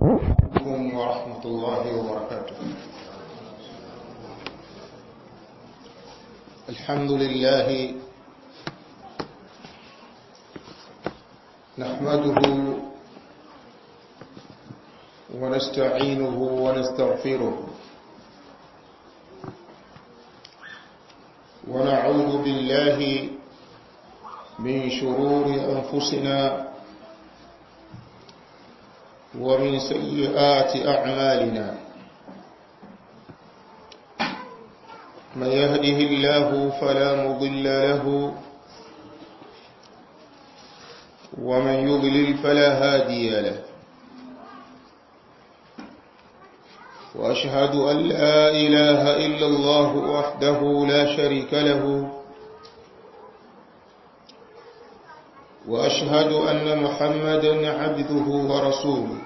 عليكم ورحمة الله وبركاته الحمد لله نحمده ونستعينه ونستغفره ونعوذ بالله من شرور أنفسنا ومن سيئات أعمالنا من يهده الله فلا مضل له ومن يضلل فلا هادي له وأشهد أن لا إله إلا الله وحده لا شريك له وأشهد أن محمدا عبده ورسوله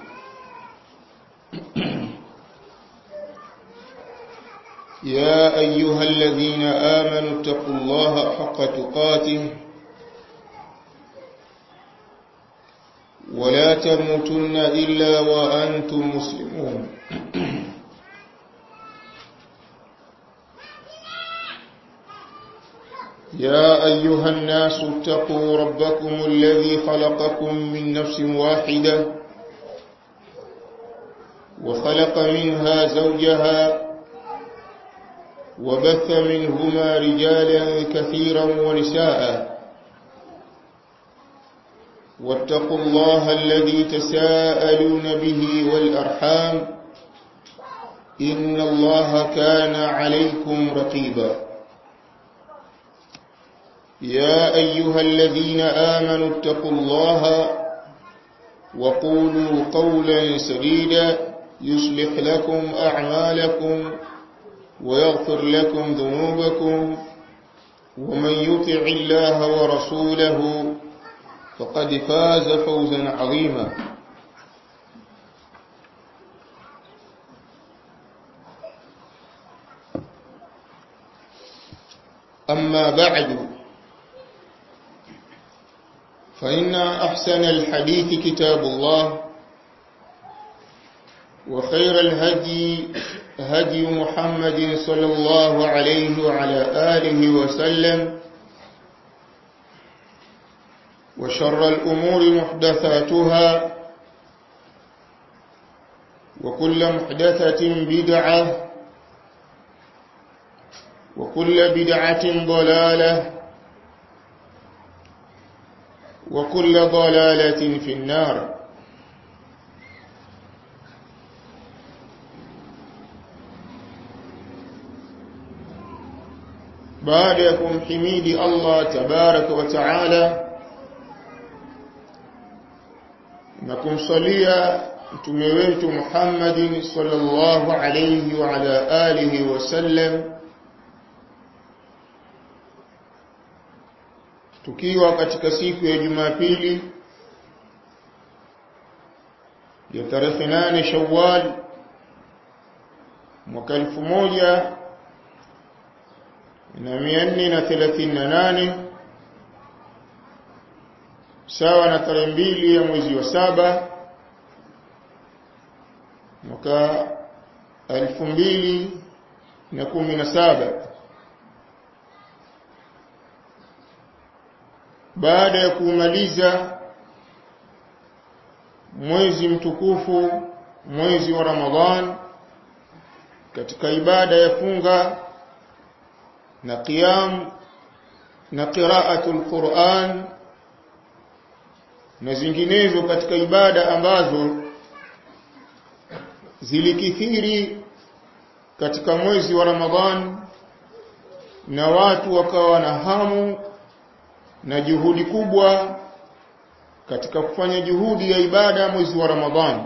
يا أيها الذين آمنوا اتقوا الله حق تقاته ولا تموتن إلا وأنتم مسلمون يا أيها الناس اتقوا ربكم الذي خلقكم من نفس واحدة وخلق منها زوجها وبث منهما رجالا كثيرا ونساء واتقوا الله الذي تساءلون به والأرحام إن الله كان عليكم رقيبا يا أيها الذين آمنوا اتقوا الله وقولوا قولا سديدا يصلح لكم أعمالكم ويغفر لكم ذنوبكم ومن يطع الله ورسوله فقد فاز فوزا عظيما أما بعد فإن أحسن الحديث كتاب الله وخير الهدي هدي محمد صلى الله عليه وعلى آله وسلم وشر الأمور محدثاتها وكل محدثة بدعة وكل بدعة ضلالة وكل ضلالة في النار baada ya kumhimidi Allah tabaraka wa taala na kumsalia mtume wetu Muhammadin sallallahu alayhi wa ala alihi wasallam tukiwa katika siku ya Jumapili ya tarehe 8 Shawwal mwaka elfu moja na mia nne na thelathini na nane sawa na tarehe mbili ya mwezi wa saba mwaka elfu mbili na kumi na saba baada ya kuumaliza mwezi mtukufu mwezi wa Ramadhan katika ibada ya funga na qiyam na qiraatul Qur'an na zinginezo katika ibada ambazo zilikithiri katika mwezi wa Ramadhan na watu wakawa na hamu na juhudi kubwa katika kufanya juhudi ya ibada mwezi wa Ramadhan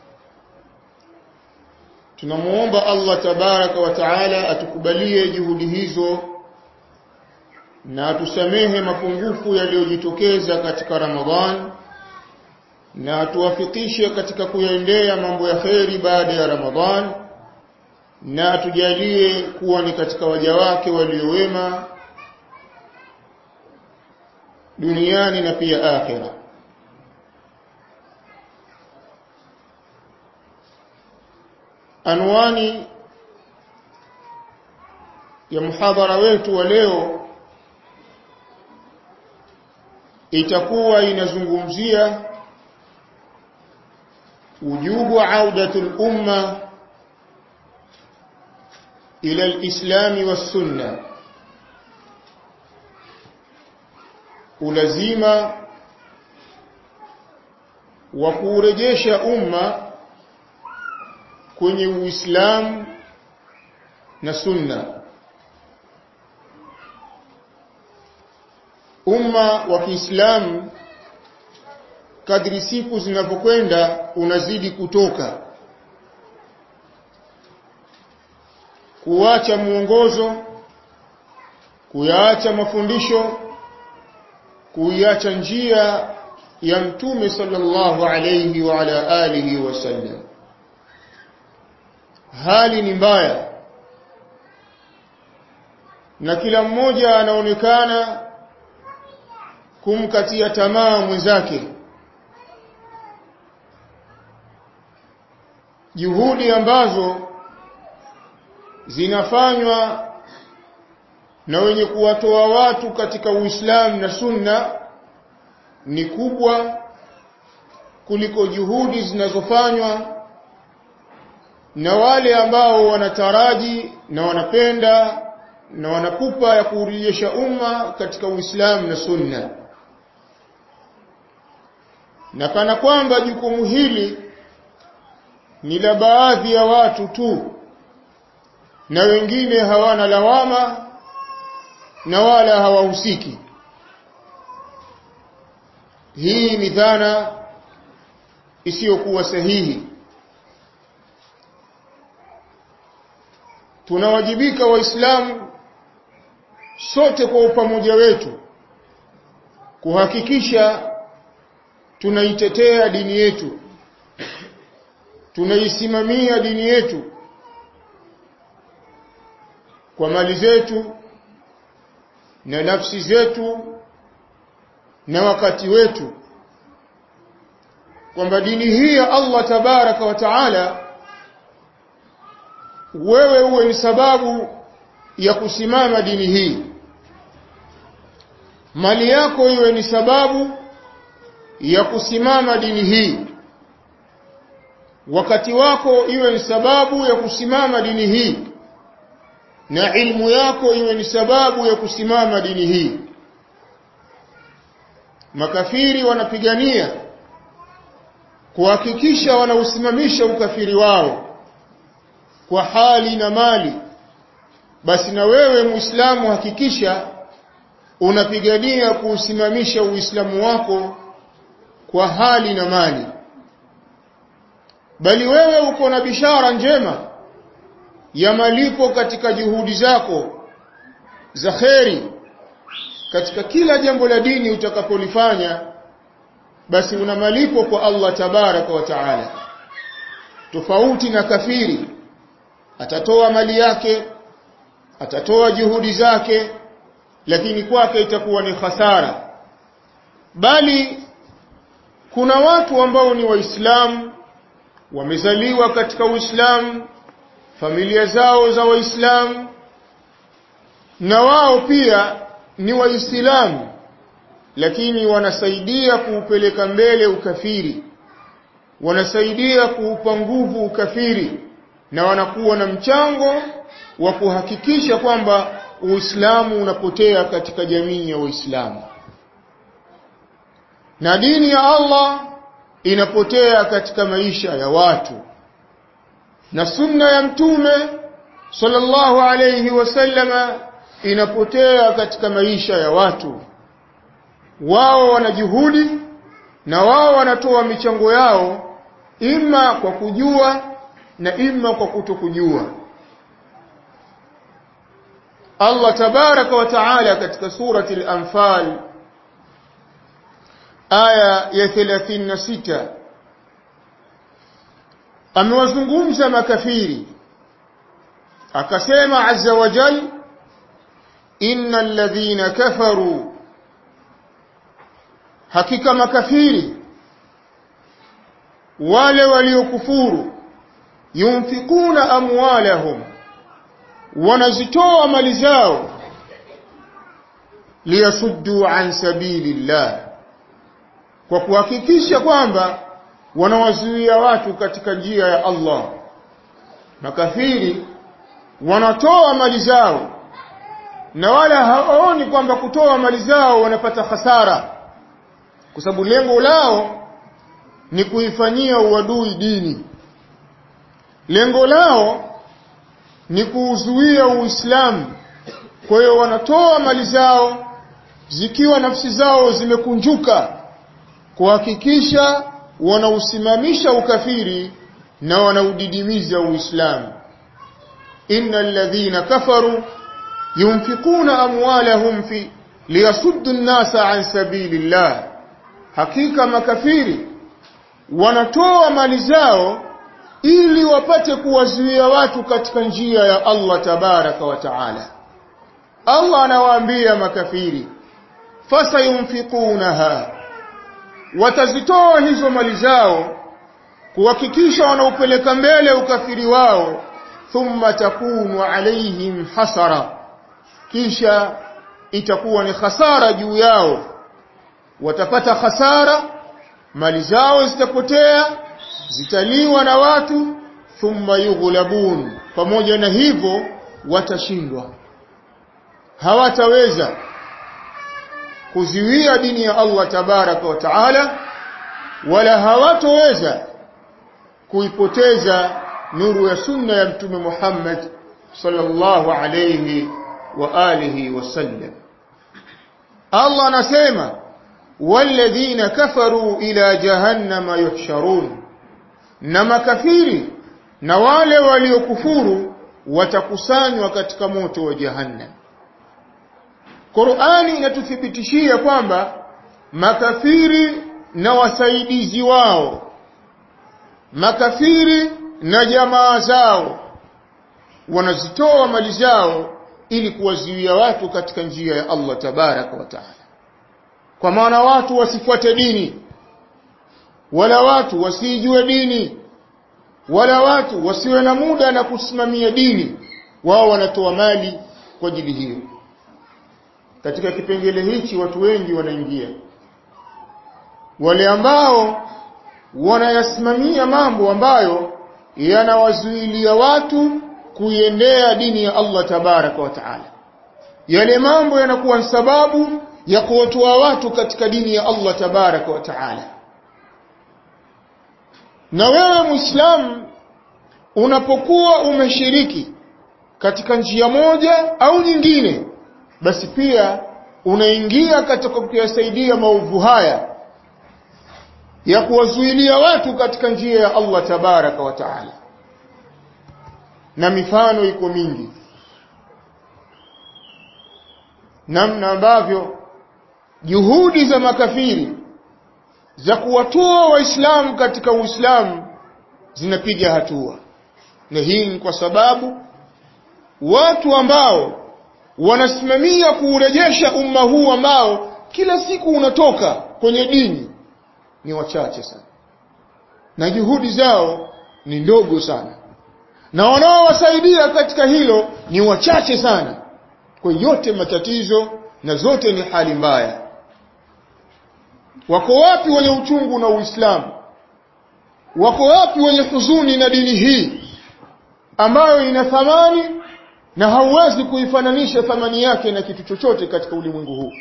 tunamuomba Allah tabaraka wa taala atukubalie juhudi hizo na atusamehe mapungufu yaliyojitokeza katika Ramadhan na atuwafikishe katika kuyaendea mambo ya kheri baada ya Ramadhan na atujalie kuwa ni katika waja wake waliowema duniani na pia akhira anwani ya muhadhara wetu wa leo itakuwa inazungumzia wujubu audatul umma ila alislami wassunna ulazima wa kuurejesha umma kwenye uislamu na sunna umma wa Kiislamu kadri siku zinavyokwenda unazidi kutoka kuacha mwongozo kuyaacha mafundisho kuiacha njia ya mtume sallallahu alayhi wa ala alihi wasallam hali ni mbaya na kila mmoja anaonekana kumkatia tamaa mwenzake juhudi ambazo zinafanywa na wenye kuwatoa watu katika Uislamu na Sunna ni kubwa kuliko juhudi zinazofanywa na wale ambao wanataraji na wanapenda na wanapupa ya kuurejesha umma katika Uislamu na Sunna na kana kwamba jukumu hili ni la baadhi ya watu tu na wengine hawana lawama na wala hawahusiki hii ni dhana isiyokuwa sahihi tunawajibika waislamu sote kwa upamoja wetu kuhakikisha tunaitetea dini yetu tunaisimamia dini yetu kwa mali zetu na nafsi zetu na wakati wetu kwamba dini hii ya Allah tabaraka wa taala wewe uwe ni sababu ya kusimama dini hii mali yako iwe ni sababu ya kusimama dini hii wakati wako iwe ni sababu ya kusimama dini hii na ilmu yako iwe ni sababu ya kusimama dini hii makafiri wanapigania kuhakikisha wanausimamisha ukafiri wao kwa hali na mali basi na wewe muislamu hakikisha unapigania kuusimamisha uislamu wako kwa hali na mali bali wewe uko na bishara njema ya malipo katika juhudi zako za kheri katika kila jambo la dini utakapolifanya basi una malipo kwa Allah tabaraka wa taala tofauti na kafiri atatoa mali yake atatoa juhudi zake lakini kwake itakuwa ni hasara bali kuna watu ambao ni waislamu wamezaliwa katika uislamu familia zao za waislamu na wao pia ni waislamu lakini wanasaidia kuupeleka mbele ukafiri wanasaidia kuupa nguvu ukafiri na wanakuwa na mchango wa kuhakikisha kwamba uislamu unapotea katika jamii ya waislamu na dini ya Allah inapotea katika maisha ya watu na sunna ya mtume sallallahu alayhi wasallama inapotea katika maisha ya watu wao wana juhudi na wao wanatoa michango yao ima kwa kujua na ima kwa kutokujua Allah tabaraka wa taala katika surati al-anfal aya ya 36 amewazungumza makafiri akasema azza wa jal innal ladhina kafaru hakika makafiri wale waliokufuru yunfikuna amwalahum wanazitoa mali zao liyasuddu an sabilillah kwa kuhakikisha kwamba wanawazuia watu katika njia ya Allah makafiri wanatoa mali zao na wala hawaoni kwamba kutoa mali zao wanapata hasara kwa sababu lengo lao ni kuifanyia uadui dini lengo lao ni kuuzuia uislamu kwa hiyo wanatoa mali zao zikiwa nafsi zao zimekunjuka kuhakikisha wanausimamisha ukafiri na wanaudidimiza uislamu innal ladhina kafaru yunfikuna amwalahum fi liyasuddu an-nasa an sabilillah hakika makafiri wanatoa mali zao ili wapate kuwazuia watu katika njia ya Allah tabaraka wa taala Allah anawaambia makafiri fasayunfikunaha watazitoa hizo mali zao kuhakikisha wanaupeleka mbele ukafiri wao thumma takunu alaihim hasara kisha itakuwa ni hasara juu yao watapata hasara mali zao zitapotea zitaliwa na watu thumma yughlabun pamoja na hivyo watashindwa hawataweza kuziwia dini ya Allah tabaraka wa taala wala hawatoweza kuipoteza nuru ya sunna ya mtume Muhammad sallallahu alayhi wa alihi wasallam Allah anasema walladhina kafaru ila jahannama yuhsharun na makafiri na wale waliokufuru watakusanywa katika moto wa jahannam Qur'ani inatuthibitishia kwamba makafiri na wasaidizi wao makafiri na jamaa zao wanazitoa mali zao ili kuwazuia watu katika njia ya Allah tabaraka wa taala kwa maana watu wasifuate dini wala watu wasijue dini wala watu wasiwe na muda na kusimamia dini wao wanatoa mali kwa ajili hiyo katika kipengele hichi watu wengi wanaingia wale ambao wanayasimamia mambo ambayo yanawazuilia watu kuiendea dini ya Allah tabaraka wa taala yale mambo yanakuwa sababu ya kuwatoa watu katika dini ya Allah tabaraka wa taala na wewe muislamu unapokuwa umeshiriki katika njia moja au nyingine basi pia unaingia katika kuyasaidia maovu haya ya kuwazuilia watu katika njia ya Allah tabaraka wa taala na mifano iko mingi namna ambavyo juhudi za makafiri za kuwatoa waislamu katika uislamu zinapiga hatua na hii ni kwa sababu watu ambao wanasimamia kuurejesha umma huu ambao kila siku unatoka kwenye dini ni wachache sana na juhudi zao ni ndogo sana na wanaowasaidia katika hilo ni wachache sana kwa yote matatizo na zote ni hali mbaya wako wapi wenye uchungu na Uislamu wako wapi wenye huzuni na dini hii ambayo ina thamani na hauwezi kuifananisha thamani yake na kitu chochote katika ulimwengu huu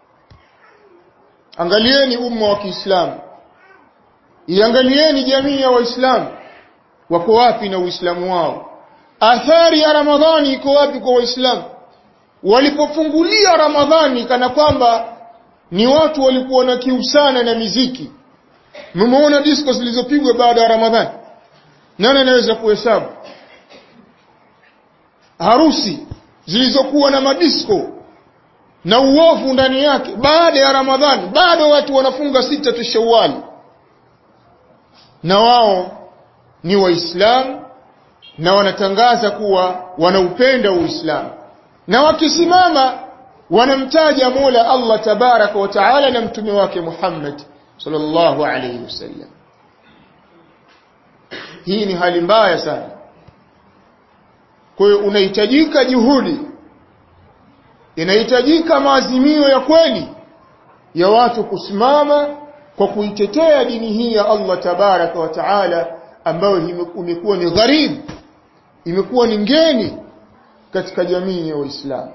angalieni umma wa Kiislamu iangalieni jamii ya waislamu wako wapi na uislamu wao athari ya ramadhani iko wapi kwa waislamu walipofungulia ramadhani kana kwamba ni watu walikuwa na kiu sana na miziki mmeona disco zilizopigwa baada ya ramadhani nani anaweza kuhesabu harusi zilizokuwa na madisko na uovu ndani yake baada ya ramadhani bado watu wanafunga sita tu shawali na wao ni waislamu na wanatangaza kuwa wanaupenda uislamu na wakisimama wanamtaja Mola Allah tabaraka wa taala na mtume wake Muhammad sallallahu alayhi wasallam hii ni hali mbaya sana kwa hiyo unahitajika juhudi inahitajika maazimio ya kweli ya watu kusimama kwa kuitetea dini hii ya Allah tabaraka wa taala ambayo imekuwa ni gharibu imekuwa ni ngeni katika jamii ya Waislamu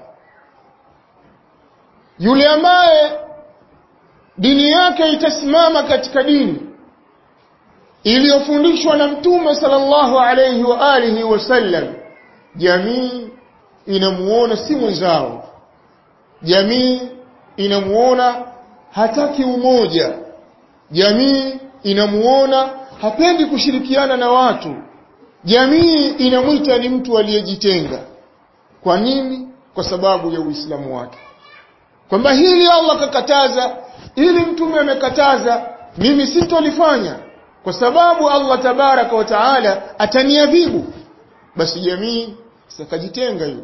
yule ambaye dini yake itasimama katika dini iliyofundishwa na mtume sallallahu alayhi wa alihi wasallam jamii inamuona si mwenzao jamii inamuona hataki umoja jamii inamuona hapendi kushirikiana na watu jamii inamwita ni mtu aliyejitenga kwa nini kwa sababu ya uislamu wake kwamba hili Allah kakataza ili mtume amekataza mimi sitolifanya kwa sababu Allah tabaraka wa taala ataniadhibu basi jamii sakajitenga yule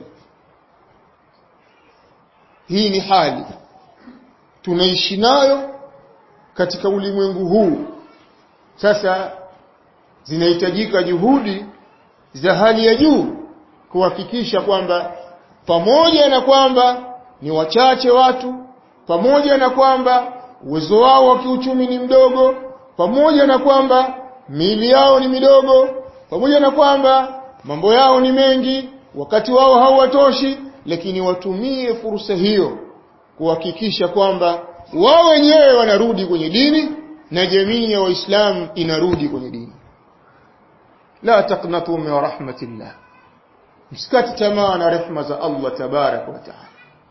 hii ni hali tunaishi nayo katika ulimwengu huu sasa zinahitajika juhudi za hali ya juu kuhakikisha kwamba pamoja na kwamba ni wachache watu pamoja na kwamba uwezo wao wa kiuchumi ni mdogo pamoja na kwamba miili yao ni midogo pamoja na kwamba mambo yao ni mengi wakati wao hauwatoshi lakini watumie fursa hiyo kuhakikisha kwamba wao wenyewe wanarudi kwenye dini na jamii ya waislamu inarudi kwenye dini la taqnatu min rahmatillah msikati tamaa na rehma za Allah tabarak wa taala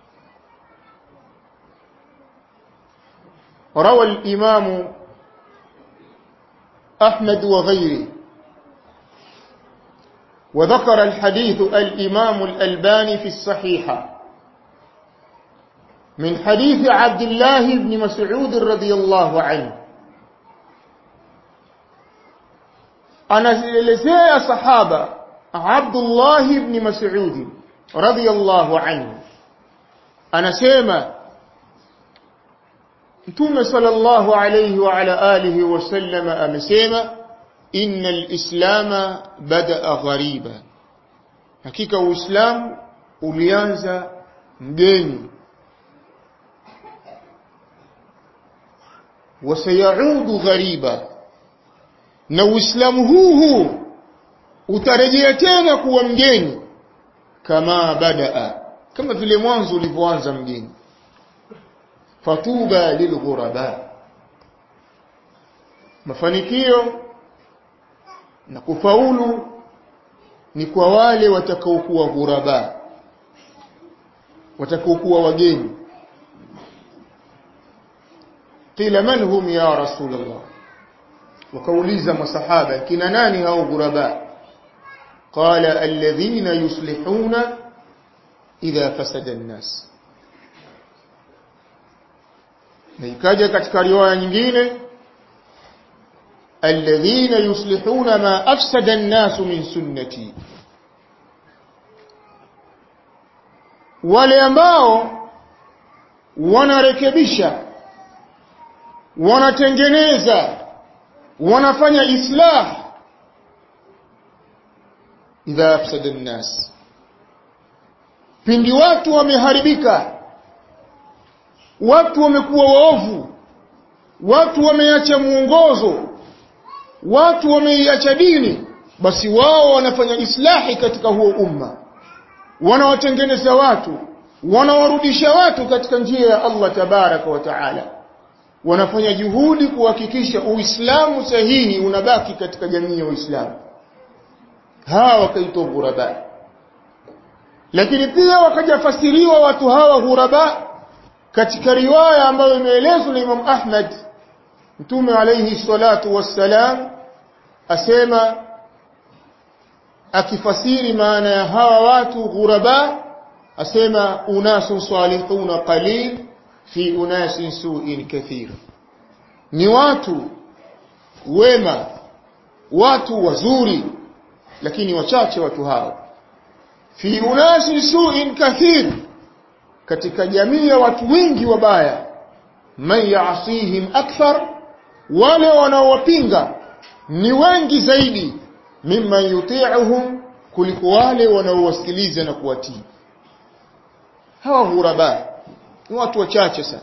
روى الإمام أحمد وغيره وذكر الحديث الإمام الألباني في الصحيحة من حديث عبد الله بن مسعود رضي الله عنه anaelezea sahaba Abdullah ibn Mas'ud radhiyallahu anhu anasema Mtume sallallahu alayhi wa ala alihi wasallam amesema innal islama bada'a ghariba hakika uislamu ulianza mgeni wasayaudu ghariba na uislamu huu huu utarejea tena kuwa mgeni kama badaa kama vile mwanzo ulivyoanza mgeni fatuba lilghuraba mafanikio na kufaulu ni kwa wale watakaokuwa ghuraba watakaokuwa wageni qila man hum ya rasulullah wakauliza masahaba kina nani hao ghuraba qala alladhina yuslihuna idha fasada an-nas na ikaja katika riwaya nyingine alladhina yuslihuna ma afsada an-nas min sunnati wale ambao wanarekebisha wanatengeneza wanafanya islah idha afsada an-nas pindi watu wameharibika watu wamekuwa waovu watu wameacha muongozo watu wameiacha dini basi wao wanafanya islahi katika huo umma wanawatengeneza watu wanawarudisha watu katika njia ya Allah tabaraka wa taala wanafanya juhudi kuhakikisha uislamu sahihi unabaki katika jamii ya uislamu hawa wakaitwa ghuraba lakini pia wakajafasiriwa watu hawa ghuraba katika riwaya ambayo imeelezwa na Imam Ahmad Mtume alayhi salatu wassalam asema akifasiri maana ya hawa watu ghuraba asema unasun salihuna qalil fi unasin su'in kathir ni watu wema watu wazuri lakini wachache watu hao fi unasin su'in kathir katika jamii ya watu wengi wabaya man yaasihim akthar wale wanaowapinga ni wengi zaidi mimman yuti'uhum kuliko wale wanaowasikiliza na kuwatii hawa ghuraba ni watu wachache sana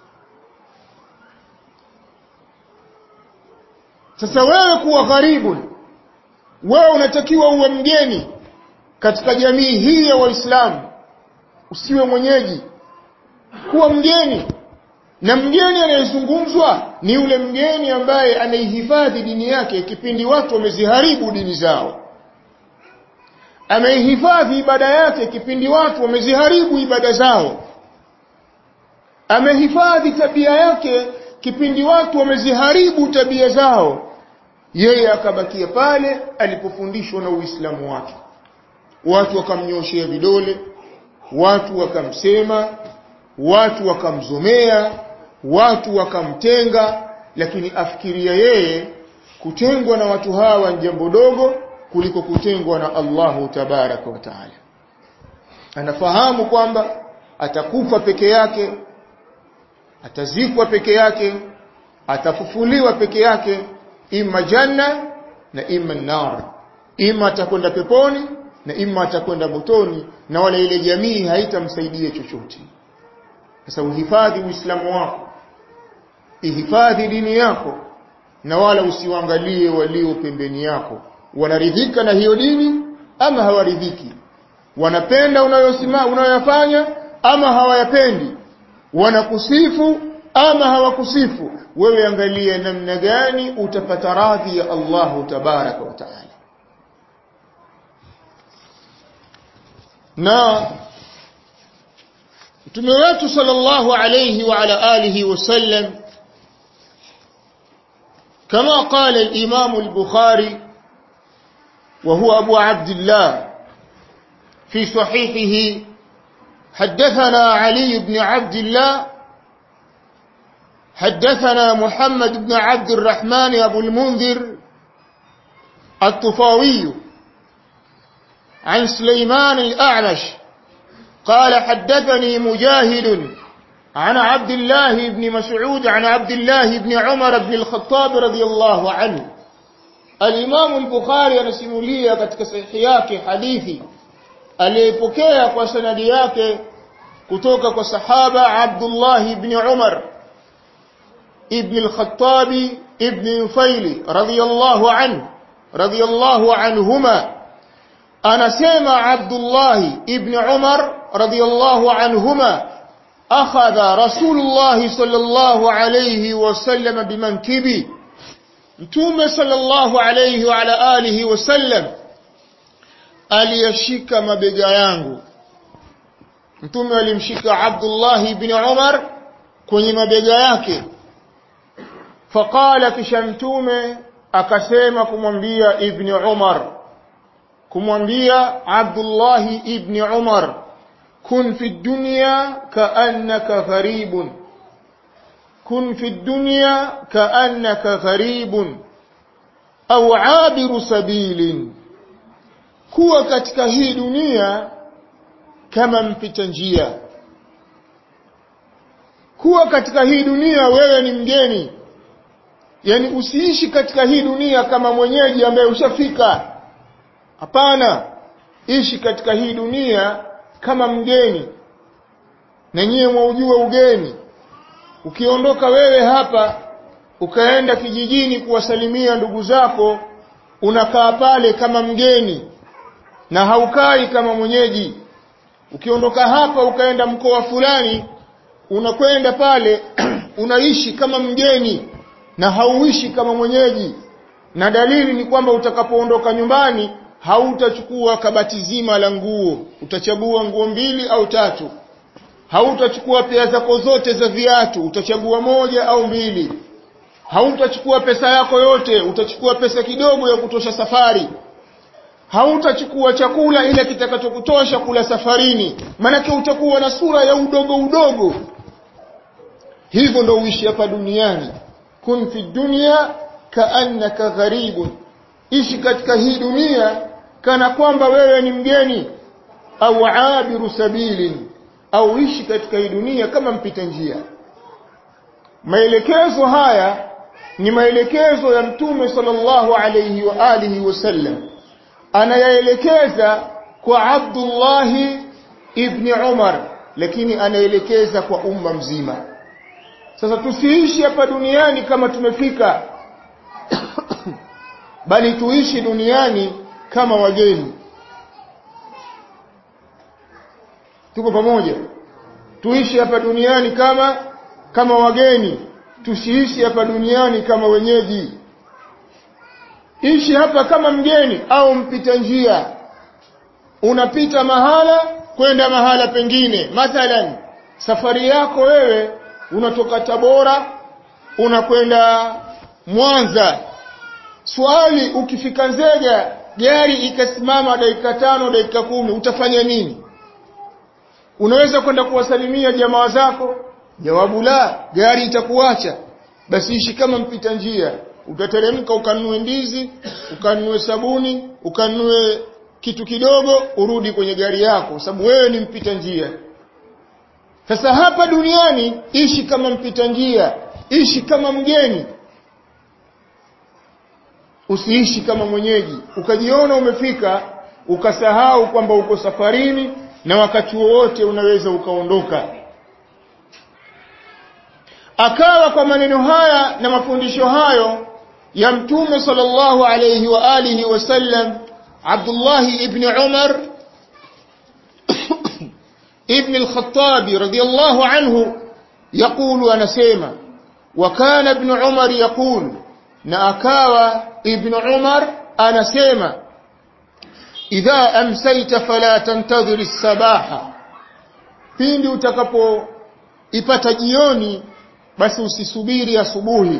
sasa wewe kuwa karibu wewe unatakiwa uwe mgeni katika jamii hii ya waislamu usiwe mwenyeji kuwa mgeni na mgeni anayezungumzwa ni yule mgeni ambaye anaihifadhi dini yake kipindi watu wameziharibu dini zao ameihifadhi ibada yake kipindi watu wameziharibu ibada zao amehifadhi tabia yake kipindi watu wameziharibu tabia zao yeye akabakia pale alipofundishwa na Uislamu wake watu wakamnyoshea vidole watu wakamsema watu wakamzomea watu wakamtenga lakini afikiria yeye kutengwa na watu hawa ni jambo dogo kuliko kutengwa na Allahu tabaraka wa taala anafahamu kwamba atakufa peke yake atazikwa peke yake atafufuliwa peke yake imma janna na imma nar imma atakwenda peponi na imma atakwenda motoni na wala ile jamii haitamsaidia chochote sasa uhifadhi uislamu wako ihifadhi dini yako na wala usiwaangalie walio pembeni yako wanaridhika na hiyo dini ama hawaridhiki wanapenda unayosema unayoyafanya ama hawayapendi wanakusifu ama hawakusifu wewe angalia namna gani utapata radhi ya Allahu tabaraka wa taala na mtume wetu sallallahu alayhi wa ala alihi wasallam كما قال الإمام البخاري وهو أبو عبد الله في صحيحه حدثنا علي بن عبد الله حدثنا محمد بن عبد الرحمن أبو المنذر الطفاوي عن سليمان الأعمش قال حدثني مجاهد عن عبد الله بن مسعود عن عبد الله بن عمر بن الخطاب رضي الله عنه الإمام البخاري anasimulia katika sahihi yake hadithi aliyepokea kwa sanadi yake kutoka kwa sahaba Abdullah ibn Umar ibn al-Khattab ibn Nufaili radiyallahu anhu radiyallahu anhuma anasema Abdullah ibn Umar radiyallahu anhuma akhadha Rasulullah sallallahu alayhi wasallam bimankibi Mtume sallallahu alayhi wa ala alihi wasallam aliyashika mabega yangu Mtume alimshika Abdullah ibn Umar kwenye mabega yake faqala kisha mtume akasema kumwambia ibn Umar kumwambia Abdullah ibn Umar kun fi dunya kaannaka gharibun kun fi dunya kaannaka gharibun au abiru sabilin kuwa katika hii dunia kama mpita njia kuwa katika hii dunia wewe ni mgeni yani usiishi katika hii dunia kama mwenyeji ambaye ushafika hapana ishi katika hii dunia kama mgeni na nyiwe mwaujua ugeni ukiondoka wewe hapa ukaenda kijijini kuwasalimia ndugu zako unakaa pale kama mgeni na haukai kama mwenyeji ukiondoka hapa ukaenda mkoa fulani unakwenda pale unaishi kama mgeni na hauishi kama mwenyeji na dalili ni kwamba utakapoondoka nyumbani hautachukua kabati zima la nguo utachagua nguo mbili au tatu hautachukua pea zako zote za viatu utachagua moja au mbili hautachukua pesa yako yote utachukua pesa kidogo ya kutosha safari hautachukua chakula ile kitakachokutosha kula safarini manake utakuwa na sura ya udogo udogo hivyo ndo uishi hapa duniani kun fi dunya kaannaka gharibun ishi katika hii dunia kana kwamba wewe ni mgeni au abiru sabilin au ishi katika hii dunia kama mpita njia maelekezo haya ni maelekezo ya mtume sallallahu alayhi wa alihi wasallam anayaelekeza kwa Abdullah ibn Umar lakini anaelekeza kwa umma mzima sasa tusiishi hapa duniani kama tumefika bali tuishi duniani kama wageni tuko pamoja tuishi hapa duniani kama kama wageni tusiishi hapa duniani kama wenyeji ishi hapa kama mgeni au mpita njia unapita mahala kwenda mahala pengine mathalan safari yako wewe unatoka Tabora unakwenda Mwanza swali ukifika Nzega gari ikasimama dakika tano dakika kumi utafanya nini unaweza kwenda kuwasalimia jamaa zako jawabu la gari itakuacha basi ishi kama mpita njia utateremka ukanunue ndizi ukanunue sabuni ukanunue kitu kidogo urudi kwenye gari yako sababu wewe ni mpita njia sasa hapa duniani ishi kama mpita njia ishi kama mgeni usiishi kama mwenyeji ukajiona umefika ukasahau kwamba uko safarini na wakati wowote unaweza ukaondoka akawa kwa maneno haya na mafundisho hayo ya mtume sallallahu alayhi wa alihi wasallam Abdullah ibn Umar ابن الخطاب رضي الله عنه يقول أنا سيما وكان ابن عمر يقول نأكاوى ابن عمر أنا سيما إذا أمسيت فلا تنتظر السباحة pindi utakapo ipata jioni basi usisubiri asubuhi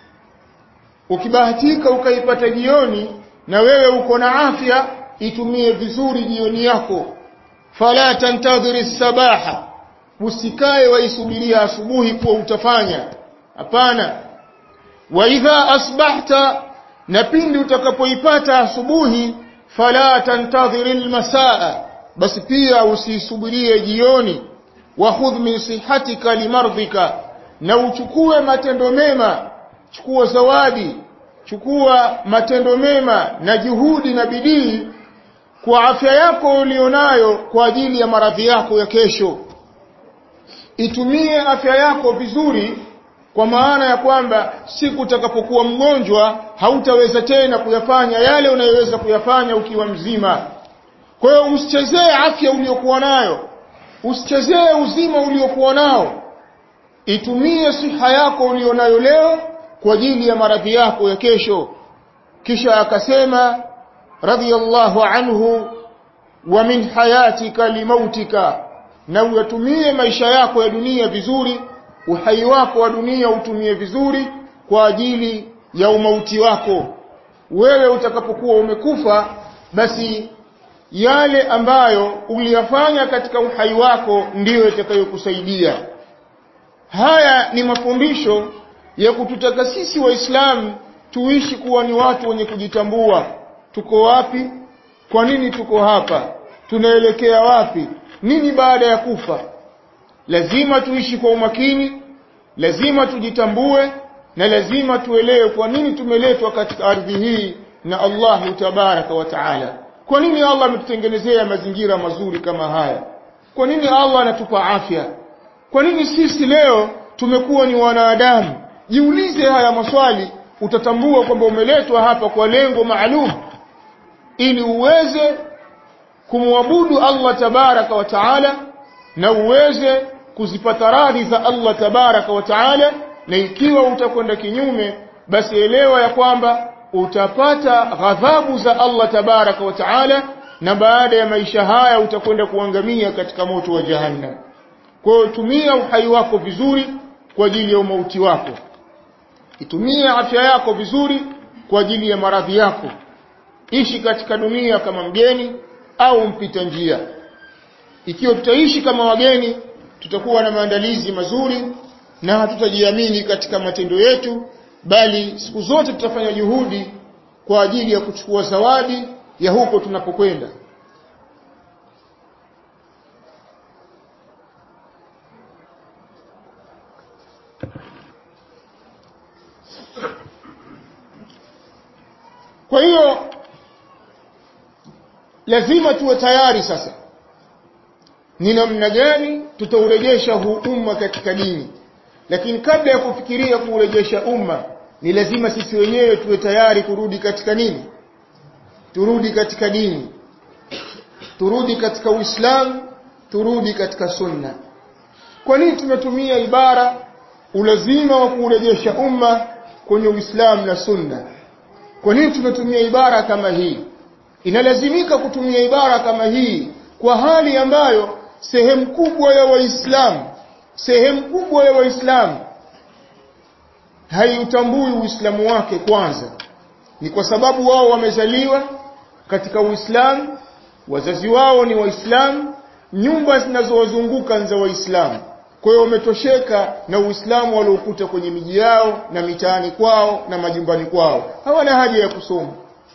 ukibahatika ukaipata jioni na wewe uko na afya itumie vizuri jioni yako fala tantadhiri sabaha usikae waisubiria asubuhi kuwa utafanya hapana wa idha asbahta na pindi utakapoipata asubuhi fala tantadhiri almasaa basi pia usisubirie jioni wa khudh min sihatika limardhika na uchukue matendo mema chukua zawadi chukua matendo mema na juhudi na bidii kwa afya yako ulionayo kwa ajili ya maradhi yako ya kesho itumie afya yako vizuri kwa maana ya kwamba siku utakapokuwa mgonjwa hautaweza tena kuyafanya yale unayoweza kuyafanya ukiwa mzima kwa hiyo usichezee afya uliyokuwa nayo usichezee uzima uliokuwa nao itumie siha yako ulionayo leo kwa ajili ya maradhi yako ya kesho kisha akasema radiyallahu anhu wa min hayatika limautika na uyatumie maisha yako ya dunia vizuri uhai wako wa dunia utumie vizuri kwa ajili ya umauti wako wewe utakapokuwa umekufa basi yale ambayo uliyafanya katika uhai wako ndiyo yatakayokusaidia haya ni mafundisho ya kututaka sisi waislamu tuishi kuwa ni watu wenye kujitambua tuko wapi kwa nini tuko hapa tunaelekea wapi nini baada ya kufa lazima tuishi kwa umakini lazima tujitambue na lazima tuelewe kwa nini tumeletwa katika ardhi hii na Allahu tabaraka wa taala kwa nini Allah ametutengenezea mazingira mazuri kama haya kwa nini Allah anatupa afya kwa nini sisi leo tumekuwa ni wanadamu jiulize haya maswali utatambua kwamba umeletwa hapa kwa lengo maalum ili uweze kumwabudu Allah tabaraka wa taala na uweze kuzipata radhi za Allah tabaraka wa taala na ikiwa utakwenda kinyume basi elewa ya kwamba utapata ghadhabu za Allah tabaraka wa taala na baada ya maisha haya utakwenda kuangamia katika moto wa jahannam kwa hiyo tumia uhai wako vizuri kwa ajili ya umauti wako itumie afya yako vizuri kwa ajili ya maradhi yako ishi katika dunia kama mgeni au mpita njia ikiwa tutaishi kama wageni tutakuwa na maandalizi mazuri na hatutajiamini katika matendo yetu bali siku zote tutafanya juhudi kwa ajili ya kuchukua zawadi ya huko tunapokwenda kwa hiyo lazima tuwe tayari sasa ni namna gani tutaurejesha huu umma katika dini lakini kabla ya kufikiria kuurejesha umma ni lazima sisi wenyewe tuwe tayari kurudi katika nini turudi katika dini turudi katika uislamu turudi katika sunna kwa nini tumetumia ibara ulazima wa kuurejesha umma kwenye uislamu na sunna kwa nini tumetumia ibara kama hii inalazimika kutumia ibara kama hii kwa hali ambayo sehemu kubwa ya waislamu sehemu kubwa ya waislamu haiutambui uislamu wake kwanza ni kwa sababu wao wamezaliwa katika uislamu wazazi wao ni waislamu nyumba zinazowazunguka ni za waislamu kwa hiyo wametosheka na uislamu waliokuta kwenye miji yao na mitaani kwao na majumbani kwao hawana haja ya kusoma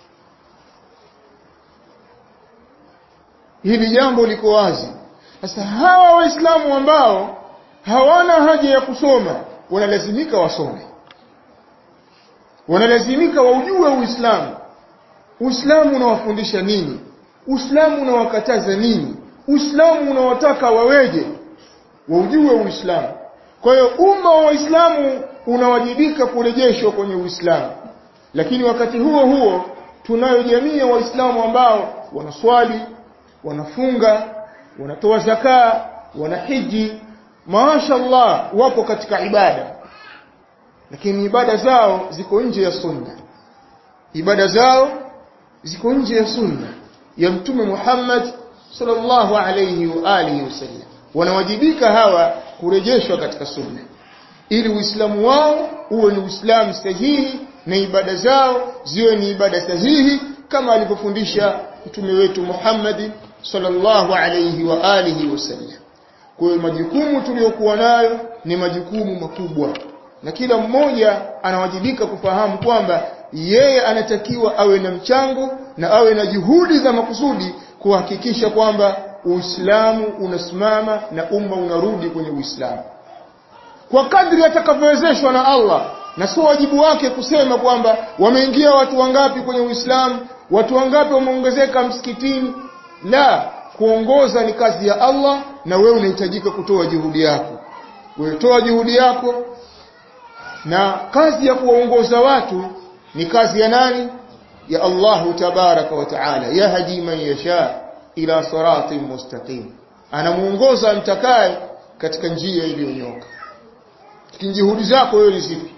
hili jambo liko wazi sasa hawa waislamu ambao hawana haja ya kusoma wanalazimika wasome wanalazimika waujue uislamu uislamu unawafundisha nini uislamu unawakataza nini uislamu unawataka waweje waujue uislamu kwa hiyo umma wa waislamu unawajibika kurejeshwa kwenye uislamu lakini wakati huo huo tunayo jamii ya waislamu ambao wanaswali wanafunga wanatoa zakaa wanahiji maashallah wapo katika ibada lakini ibada zao ziko nje ya sunna ibada zao ziko nje ya sunna ya mtume Muhammad sallallahu alayhi wa alihi wasallam wanawajibika hawa kurejeshwa katika sunna ili uislamu wao uwe ni uislamu sahihi na ibada zao ziwe ni ibada sahihi kama alivyofundisha mtume wetu Muhammad sallallahu alayhi wa alihi wasallam kwa hiyo majukumu tuliyokuwa nayo ni majukumu makubwa na kila mmoja anawajibika kufahamu kwamba yeye anatakiwa awe na mchango na awe na juhudi za makusudi kuhakikisha kwamba Uislamu unasimama na umma unarudi kwenye Uislamu kwa kadri atakavyowezeshwa na Allah na sio wajibu wake kusema kwamba wameingia watu wangapi kwenye Uislamu watu wangapi wameongezeka msikitini la kuongoza ni kazi ya Allah na wewe unahitajika kutoa juhudi yako wewe toa juhudi yako na kazi ya kuwaongoza watu ni kazi ya nani ya Allahu tabaraka wa taala yahdi man yasha ila siratin mustaqim anamuongoza mtakaye katika njia iliyonyoka juhudi zako wewe ni zipi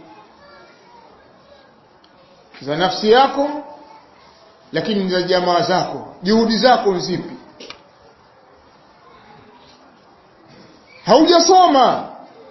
za nafsi yako lakini za jamaa zako juhudi zako ni zipi haujasoma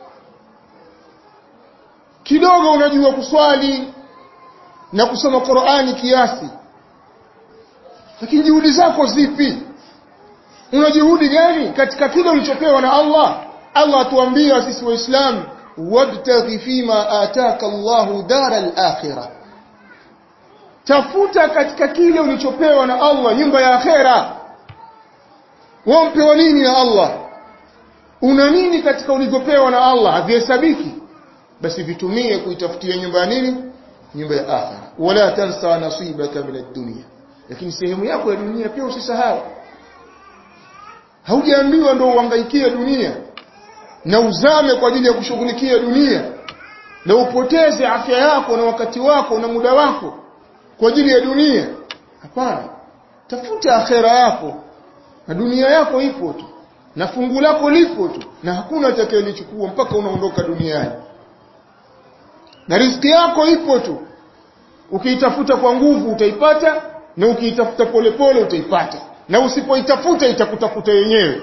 kidogo unajua kuswali na kusoma Qur'ani kiasi lakini juhudi zako zipi una juhudi gani katika kile ulichopewa na Allah Allah atuambia sisi waislamu wabtaghi fima ataka Allahu daral akhirah tafuta katika kile ulichopewa na Allah nyumba ya akhera wampewa nini na Allah una nini katika ulivyopewa na Allah havihesabiki basi vitumie kuitafutia nyumba ya nini nyumba ya akhera wala tansa nasibaka min ad-dunya lakini sehemu yako ya dunia pia usisahau haujaambiwa ndio uhangaikie dunia na uzame kwa ajili ya kushughulikia dunia na upoteze afya yako na wakati wako na muda wako kwa ajili ya dunia hapana tafuta akhera yako na dunia yako ipo tu na fungu lako lipo tu na hakuna atakayelichukua mpaka unaondoka duniani na riziki yako ipo tu ukiitafuta kwa nguvu utaipata na ukiitafuta polepole utaipata na usipoitafuta itakutafuta yenyewe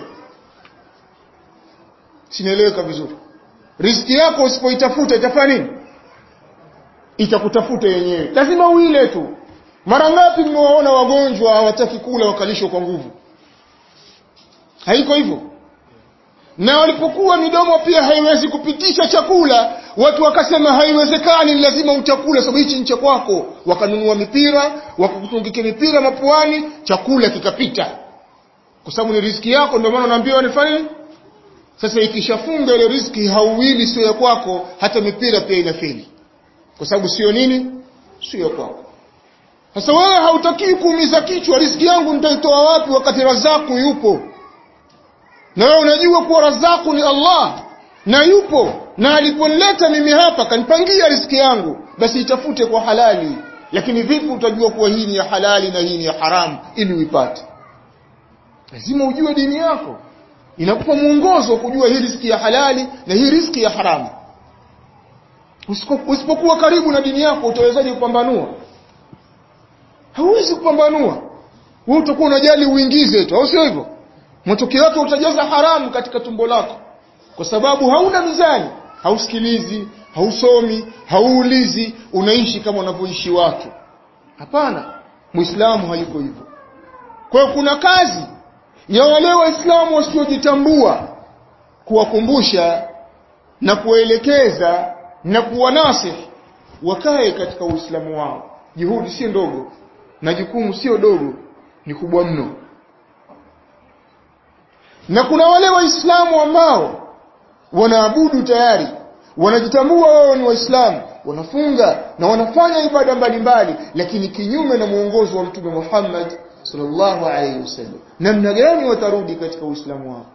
sinaeleweka vizuri riziki yako usipoitafuta itafanya nini itakutafuta yenyewe lazima uile tu mara ngapi mmewaona wagonjwa hawataki kula wakalishwa kwa nguvu haiko hivyo na walipokuwa midomo pia haiwezi kupitisha chakula watu wakasema haiwezekani lazima utakula sababu hichi ni cha kwako wakanunua mipira wakakutungikia mipira mapuani chakula kikapita kwa sababu ni riziki yako ndio maana naambiwa nifanye sasa ikishafunga ile riziki hauwili sio ya kwako hata mipira pia inafeli kwa sababu sio nini sio kwako sasa wewe hautakii kuumiza kichwa riziki yangu nitaitoa wapi wakati razaku yupo na wewe unajua kuwa razaku ni Allah na yupo na aliponileta mimi hapa kanipangia riziki yangu basi itafute kwa halali lakini vipi utajua kuwa hii ni ya halali na hii ni ya haramu ili uipate lazima ujue dini yako inakupa mwongozo wa kujua hii riziki ya halali na hii riziki ya haramu usipokuwa karibu na dini yako utawezaje kupambanua hauwezi kupambanua wewe utakuwa unajali uingize tu au sio hivyo matokeo yake utajaza haramu katika tumbo lako kwa sababu hauna mizani hausikilizi hausomi hauulizi unaishi kama wanavyoishi watu hapana muislamu hayuko hivyo kwa hiyo kuna kazi ya wale waislamu wasiojitambua kuwakumbusha na kuwaelekeza na kuwanasihi wakae katika uislamu wao juhudi sio ndogo na jukumu sio dogo ni kubwa mno na kuna wale waislamu ambao wanaabudu tayari wanajitambua wao ni waislamu wanafunga na wanafanya ibada mbalimbali lakini kinyume na mwongozo wa mtume Muhammad sallallahu alaihi wasallam namna gani watarudi katika uislamu wao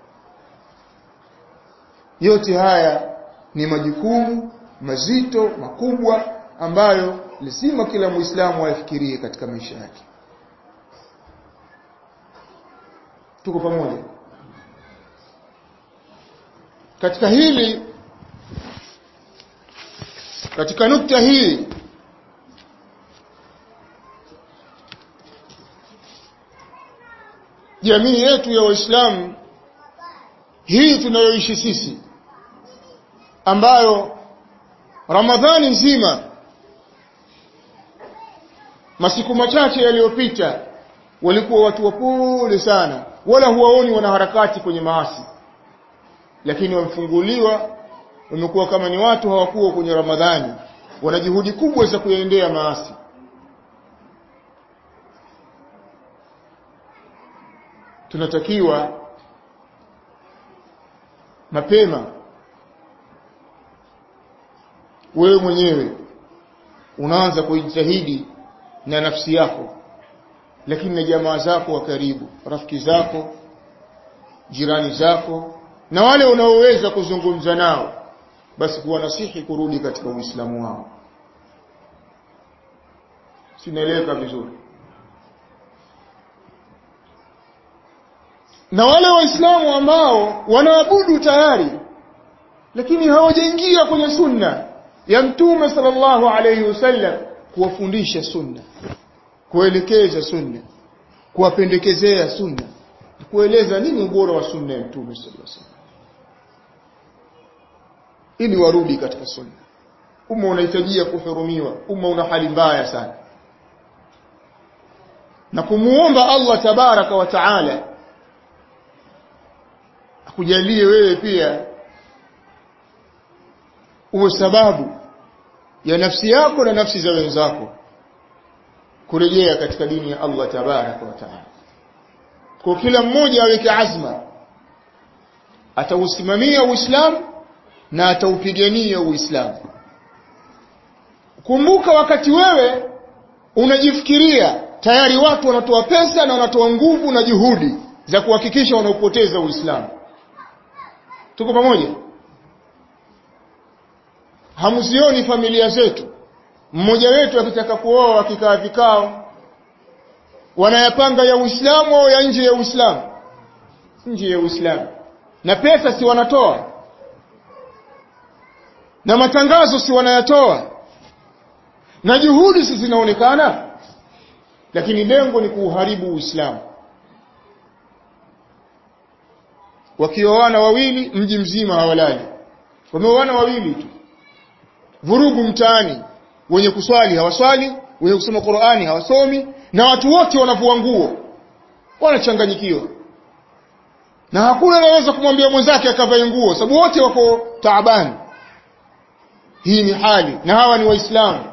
yote haya ni majukumu mazito makubwa ambayo lazima kila muislamu ayafikirie katika maisha yake tuko pamoja katika hili katika nukta hii jamii yetu ya waislamu hii tunayoishi sisi ambayo ramadhani nzima masiku machache yaliyopita walikuwa watu wapole sana wala huwaoni wanaharakati kwenye maasi lakini wamefunguliwa wamekuwa kama ni watu hawakuwa kwenye ramadhani wana juhudi kubwa za kuyaendea maasi tunatakiwa mapema wewe mwenyewe unaanza kujitahidi na nafsi yako lakini na jamaa zako wa karibu rafiki zako jirani zako na wale unaoweza kuzungumza nao basi kuwanasihi kurudi katika uislamu wao sinaeleweka vizuri na wale waislamu ambao wanaabudu tayari lakini hawajaingia kwenye sunna ya mtume sallallahu alayhi wasallam kuwafundisha sunna kuelekeza sunna kuwapendekezea sunna kueleza nini ubora wa sunna ya mtume sallallahu alayhi wasallam ili warudi katika sunna umma unahitajia kuhurumiwa umma una hali mbaya sana na kumuomba Allah tabaraka wa taala akujalie wewe pia uwe sababu ya nafsi yako na nafsi za wenzako kurejea katika dini ya Allah tabaraka wa taala kwa kila mmoja aweke azma atausimamia uislamu na ataupigania uislamu kumbuka wakati wewe unajifikiria tayari watu wanatoa pesa na wanatoa nguvu na juhudi za kuhakikisha wanaupoteza uislamu tuko pamoja hamzioni familia zetu mmoja wetu akitaka kuoa akikaa vikao wanayapanga ya uislamu au ya nje ya uislamu nje ya uislamu na pesa si wanatoa na matangazo si wanayatoa na juhudi si zinaonekana lakini lengo ni kuuharibu uislamu wakioana wawili mji mzima hawalali wameoana wawili tu vurugu mtaani wenye kuswali hawaswali wenye kusoma Qur'ani hawasomi na watu wote wanavua nguo wanachanganyikiwa na hakuna anaweza kumwambia mwenzake akavae nguo sababu wote wako taabani hii ni hali na hawa ni waislamu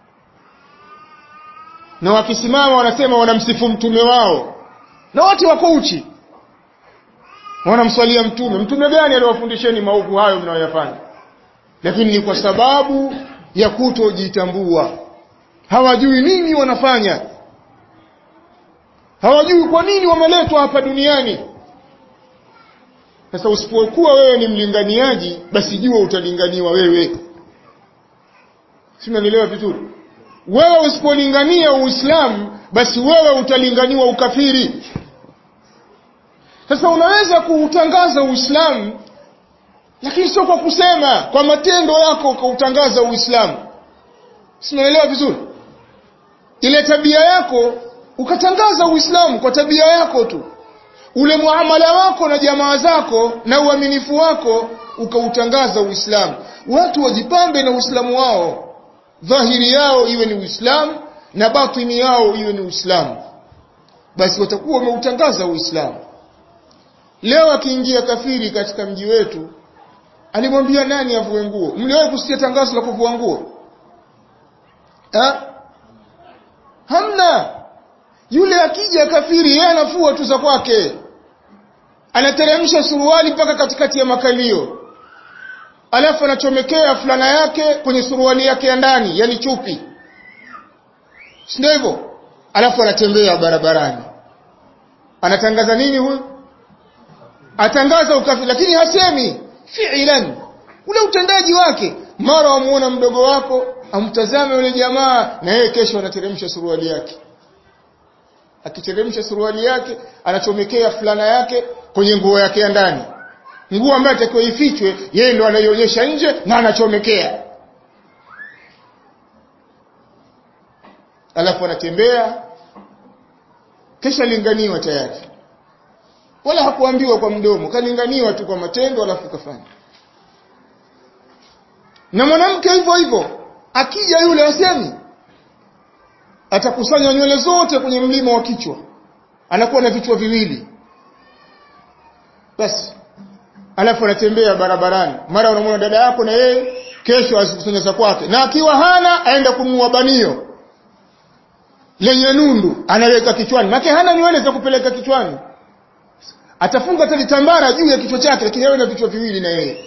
na wakisimama wanasema wanamsifu mtume wao na wote wako uchi wanamswalia mtume mtume gani aliwafundisheni maovu hayo mnayoyafanya lakini ni kwa sababu ya kutojitambua hawajui nini wanafanya hawajui kwa nini wameletwa hapa duniani sasa usipokuwa wewe ni mlinganiaji basi jua utalinganiwa wewe si unanielewa vizuri wewe usipolingania uislamu basi wewe utalinganiwa ukafiri sasa unaweza kuutangaza uislamu lakini sio kwa kusema kwa matendo yako ukautangaza uislamu si unaelewa vizuri ile tabia yako ukatangaza uislamu kwa tabia yako tu ule muamala wako na jamaa zako na uaminifu wako ukautangaza uislamu watu wajipambe na uislamu wao dhahiri yao iwe ni uislamu na batini yao iwe ni uislamu basi watakuwa wameutangaza uislamu leo akiingia kafiri katika mji wetu alimwambia nani avue nguo mliwahi kusikia tangazo la kuvua nguo ha? hamna yule akija kafiri yeye anafua tu za kwake anateremsha suruali mpaka katikati ya makalio alafu anachomekea fulana yake kwenye suruali yake ya ndani yani chupi si ndio hivyo alafu anatembea barabarani anatangaza nini huyu atangaza ukafiri lakini hasemi fi'lan ule utendaji wake mara wamuona mdogo wako amtazame yule jamaa na yeye kesho anateremsha suruali yake akiteremsha suruali yake anachomekea fulana yake kwenye nguo yake ya ndani nguo ambayo atakiwa ifichwe yeye ndo anaionyesha nje na anachomekea alafu anatembea kisha linganiwa tayari wala hakuambiwa kwa mdomo kalinganiwa tu kwa matendo alafu kafanya na mwanamke hivyo hivyo akija yule asemi atakusanya nywele zote kwenye mlima wa kichwa anakuwa na vichwa viwili basi alafu anatembea barabarani mara unamwona dada yako na yeye kesho azikusanya za kwake na akiwa hana aenda kununua banio lenye nundu anaweka kichwani make hana nywele za kupeleka kichwani atafunga hata litambara juu ya kichwa chake lakini awe na vichwa viwili na yeye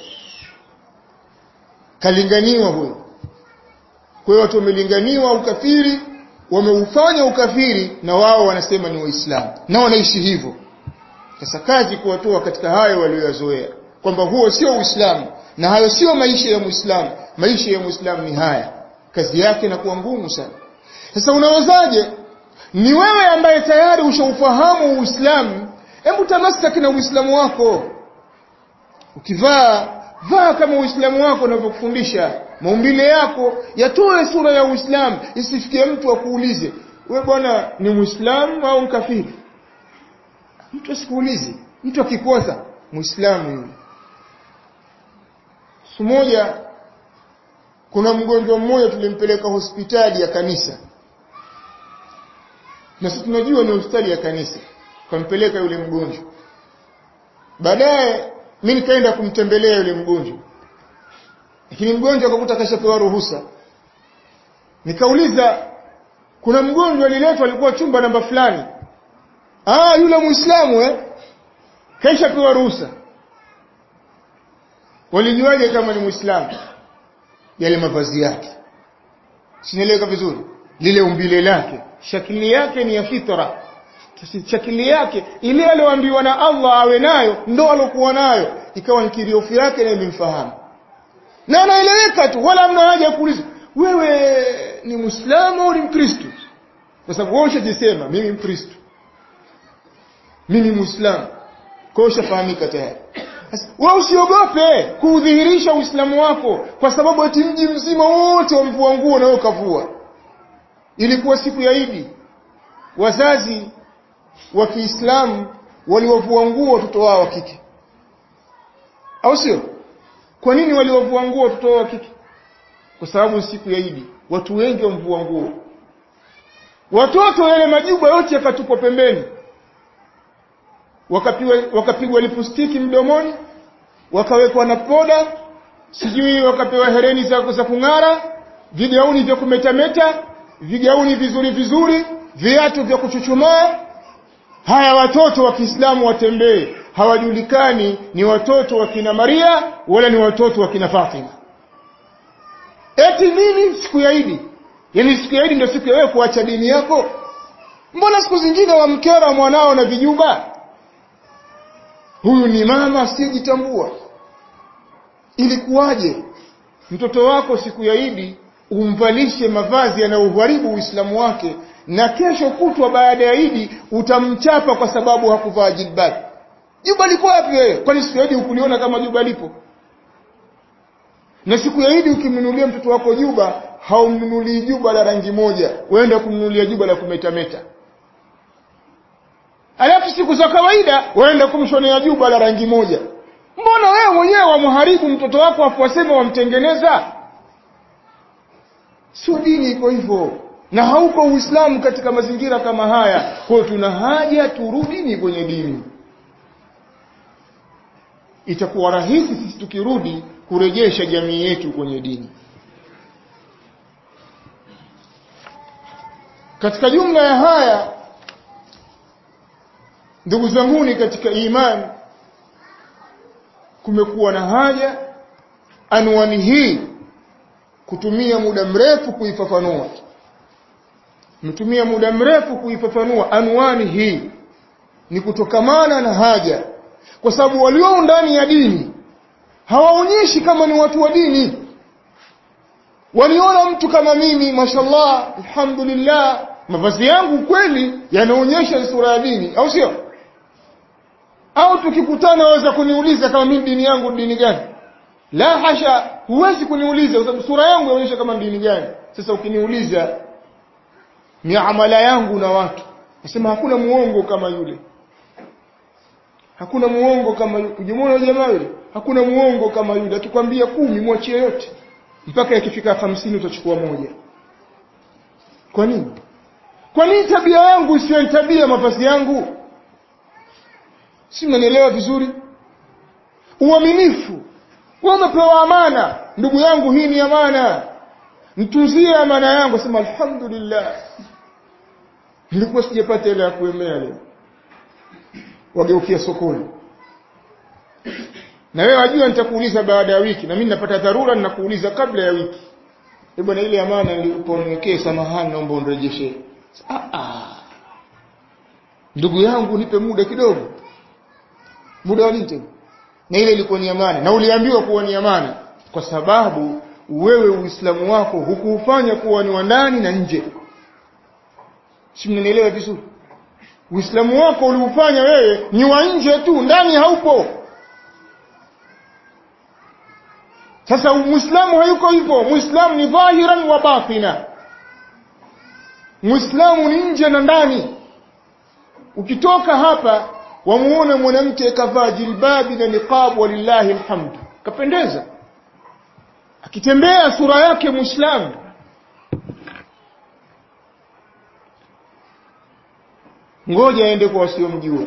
kalinganiwa huyo kwa hiyo watu wamelinganiwa ukafiri wameufanya ukafiri na wao wanasema ni waislamu na wanaishi hivyo sasa kazi kuwatoa katika hayo walioyazoea kwamba huo sio uislamu na hayo sio maisha ya muislamu maisha ya muislamu ni haya kazi yake inakuwa ngumu sana sasa unawezaje ni wewe ambaye tayari ushaufahamu uislamu hebu tamasaki na uislamu wako ukivaa vaa kama uislamu wako unavyokufundisha maumbile yako yatoe sura ya uislamu isifikie mtu akuulize we bwana ni muislamu au mkafiri mtu asikuulize mtu akikosa muislamu yule siku moja kuna mgonjwa mmoja tulimpeleka hospitali ya kanisa na sisi tunajua ni hospitali ya kanisa kampeleka yule mgonjwa baadaye mi nikaenda kumtembelea yule mgonjwa lakini mgonjwa akakuta kashapewa ruhusa nikauliza kuna mgonjwa aliletwa alikuwa chumba namba fulani ah yule muislamu eh kashapewa ruhusa walijuaje kama ni muislamu yale mavazi yake sinaeleweka vizuri lile umbile lake shakili yake ni ya fitra shakili yake ile aliyoambiwa na Allah awe nayo ndo alokuwa nayo ikawa ni kiriofu yake na imemfahamu na anaeleweka tu wala mna haja kuuliza wewe ni muislamu au ni mkristo kwa sababu wewe ushajisema mimi mkristo mimi muislamu kwa hiyo ushafahamika tayari wewe usiogope kuudhihirisha uislamu wako kwa sababu eti mji mzima wote wamvua nguo na wewe ukavua ilikuwa siku ya Idi wazazi wa Kiislamu waliwavua nguo watoto wao wa kike au sio kwa nini waliwavua nguo watoto wao wa kike kwa sababu siku ya Idi watu wengi wamvua nguo watoto yale majuba yote yakatupwa pembeni wakapigwa wakapigwa lipustiki mdomoni wakawekwa na poda sijui wakapewa hereni za, za kung'ara vigauni vya kumetameta vigauni vizuri vizuri viatu vya kuchuchumaa haya watoto wa Kiislamu watembee hawajulikani ni watoto wa kina Maria wala ni watoto wa kina Fatima eti nini siku ya Idi yani siku ya Idi ndio siku ya wewe kuacha dini yako mbona siku zingine wamkera mwanao na vijuba huyu ni mama asiyejitambua ilikuwaje mtoto wako siku ya idi umvalishe mavazi yanayoharibu uislamu wake na kesho kutwa baada ya idi utamchapa kwa sababu hakuvaa jilbab juba liko wapi wewe kwani siku ya idi ukuliona kama juba lipo na siku ya idi ukimnunulia mtoto wako juba haumnunulii juba la rangi moja uenda kumnunulia juba la kumetameta alafu siku za kawaida waenda kumshonea juba la rangi moja mbona wewe mwenyewe wamharibu mtoto wako afu wasema wamtengeneza sio dini iko hivyo na hauko uislamu katika mazingira kama haya kwa hiyo tuna haja turudini kwenye dini itakuwa rahisi sisi tukirudi kurejesha jamii yetu kwenye dini katika jumla ya haya ndugu zanguni katika imani kumekuwa na haja anwani hii kutumia muda mrefu kuifafanua mtumia muda mrefu kuifafanua anwani hii ni kutokamana na haja kwa sababu walio ndani ya dini hawaonyeshi kama ni watu wa dini waliona mtu kama mimi mashallah alhamdulillah mavazi yangu kweli yanaonyesha sura ya dini au sio au tukikutana waweza kuniuliza kama mimi dini yangu dini gani la hasha huwezi kuniuliza kwa sababu sura yangu inaonyesha kama dini gani sasa ukiniuliza miamala yangu na watu nasema hakuna muongo kama yule hakuna muongo kama yule ujimuona jamaa yule hakuna muongo kama yule akikwambia kumi mwachie yote mpaka ikifika hamsini utachukua moja kwa nini kwa nini tabia yangu isiyo tabia mavazi yangu si mnanielewa vizuri uaminifu wewe umepewa amana ndugu yangu hii ni amana mtunzie amana yangu sema alhamdulillah nilikuwa sijapata ile ya kuemea leo wageukia sokoni na wewe wajua nitakuuliza baada ya wiki na mimi napata dharura ninakuuliza kabla ya wiki e bwana ile amana niliponiwekee samahani naomba unirejeshe ah ah ndugu yangu nipe muda kidogo muda wa nini na ile ilikuwa ni amana na uliambiwa kuwa ni amana kwa sababu wewe uislamu wako hukuufanya kuwa ni wa ndani na nje si mnanielewa vizuri uislamu wako uliufanya wewe ni wa nje tu ndani haupo sasa muislamu hayuko hivyo muislamu ni dhahiran wa batina muislamu ni nje na ndani ukitoka hapa wamuone mwanamke kavaa jilbabi na niqab walillahi alhamdu kapendeza akitembea sura yake muislamu ngoja aende kwa wasiomjua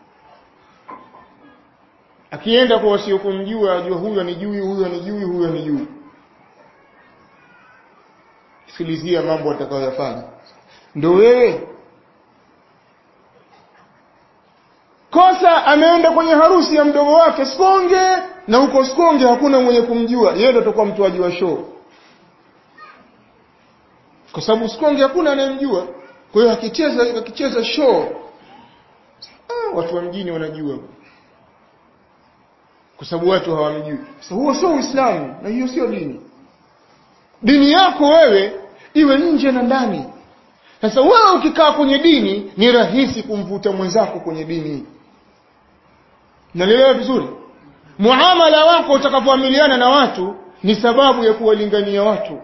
akienda kwa wasiokumjua ajua huyu anijui huyu anijui huyu anijui sikilizia mambo atakayoyafanya ndo wewe kosa ameenda kwenye harusi ya mdogo wake Sikonge na huko Sikonge hakuna mwenye kumjua yeye ndo atakuwa mtoaji wa show kwa sababu Sikonge hakuna anayemjua kwa hiyo akicheza akicheza show ah, watu wa mjini wanajua kwa sababu watu hawamjui sasa huo sio Uislamu na hiyo sio dini dini yako wewe iwe nje na ndani sasa wewe ukikaa kwenye dini ni rahisi kumvuta mwenzako kwenye dini nalielewa vizuri muamala wako utakapoamiliana na watu ni sababu ya kuwalingania watu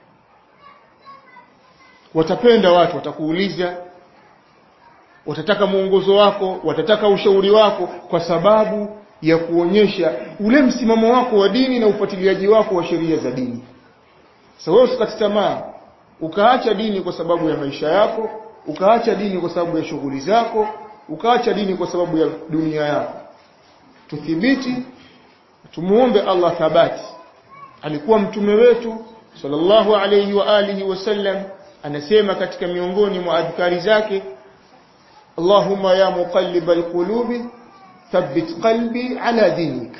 watapenda watu watakuuliza watataka mwongozo wako watataka ushauri wako kwa sababu ya kuonyesha ule msimamo wako wa dini na ufuatiliaji wako wa sheria za dini sasa wewe usikate tamaa ukaacha dini kwa sababu ya maisha yako ukaacha dini kwa sababu ya shughuli zako ukaacha dini kwa sababu ya dunia yako tuthibiti tumuombe Allah thabati alikuwa mtume wetu sallallahu alayhi wa alihi wasallam anasema katika miongoni mwa adhkari zake Allahumma ya muqallibal qulubi thabbit qalbi ala dinik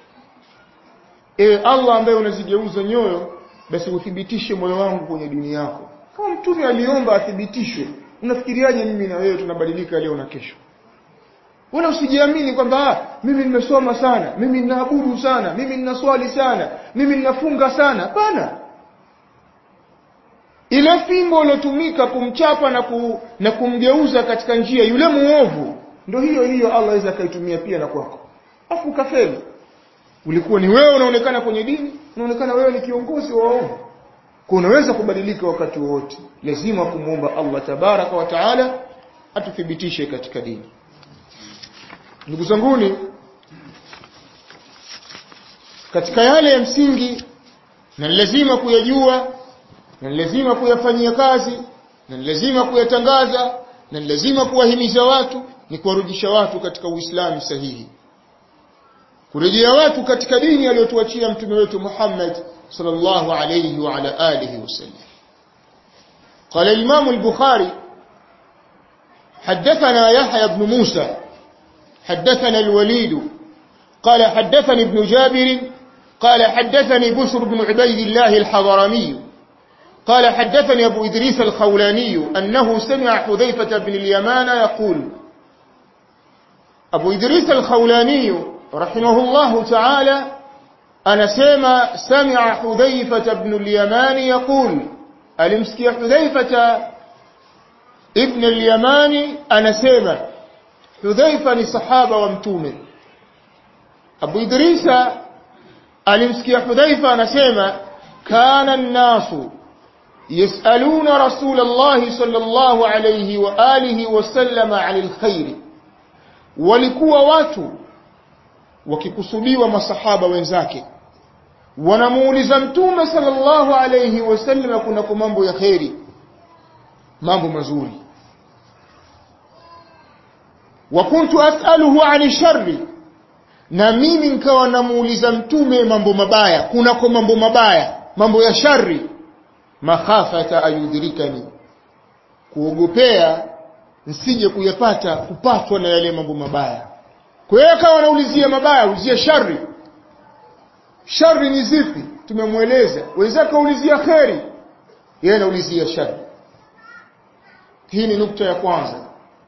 ewe Allah ambaye unazigeuza nyoyo basi uthibitishe moyo wangu kwenye dini yako kama mtume aliomba athibitishwe unafikiriaje mimi na wewe tunabadilika leo na kesho wala usijiamini kwamba ah, mimi nimesoma sana mimi ninaabudu sana mimi ninaswali sana mimi ninafunga sana hapana ile fimbo iliyotumika kumchapa na, ku, na kumgeuza katika njia yule muovu ndio hiyo hiyo Allah aweza akaitumia pia na kwako afu ukafeli ulikuwa ni wewe unaonekana kwenye dini unaonekana wewe ni kiongozi wa waovu kwa unaweza kubadilika wakati wowote lazima kumwomba Allah tabaraka wa taala atuthibitishe katika dini ndugu zanguni katika yale ya msingi na lazima kuyajua na lazima kuyafanyia kazi na lazima kuyatangaza na lazima kuwahimiza watu ni kuwarudisha watu katika Uislamu sahihi kurejea watu katika dini aliyotuachia mtume wetu Muhammad sallallahu alayhi wa ala alihi wasallam قال الإمام البخاري حدثنا يحيى بن موسى حدثنا الوليد قال حدثني ابن جابر قال حدثني بشر بن عبيد الله الحضرمي قال حدثني أبو إدريس الخولاني أنه سمع حذيفة بن اليمان يقول أبو إدريس الخولاني رحمه الله تعالى أنا سمع سمع حذيفة بن اليمان يقول ألمسكي حذيفة ابن اليمان أنا سمع حذيفة لصحابة ومتومة أبو إدريس ألمسكي حذيفة أنا سمع كان الناس يسألون رسول الله صلى الله عليه وآله وسلم عن الخير walikuwa watu wakikusudiwa masahaba wenzake wanamuuliza mtume sallallahu alayhi wasallam kunako mambo ya kheri mambo mazuri wa kuntu as'aluhu 'ani sharri na mimi nikawa namuuliza mtume mambo mabaya kunako mambo mabaya mambo ya shari makhafata ayudhirikani kuogopea nsije kuyapata kupatwa na yale mambo mabaya kwa hiyo akawa anaulizia mabaya ulizia shari shari ni zipi tumemweleza wenzake ulizia kheri yeye anaulizia shari hii ni nukta ya kwanza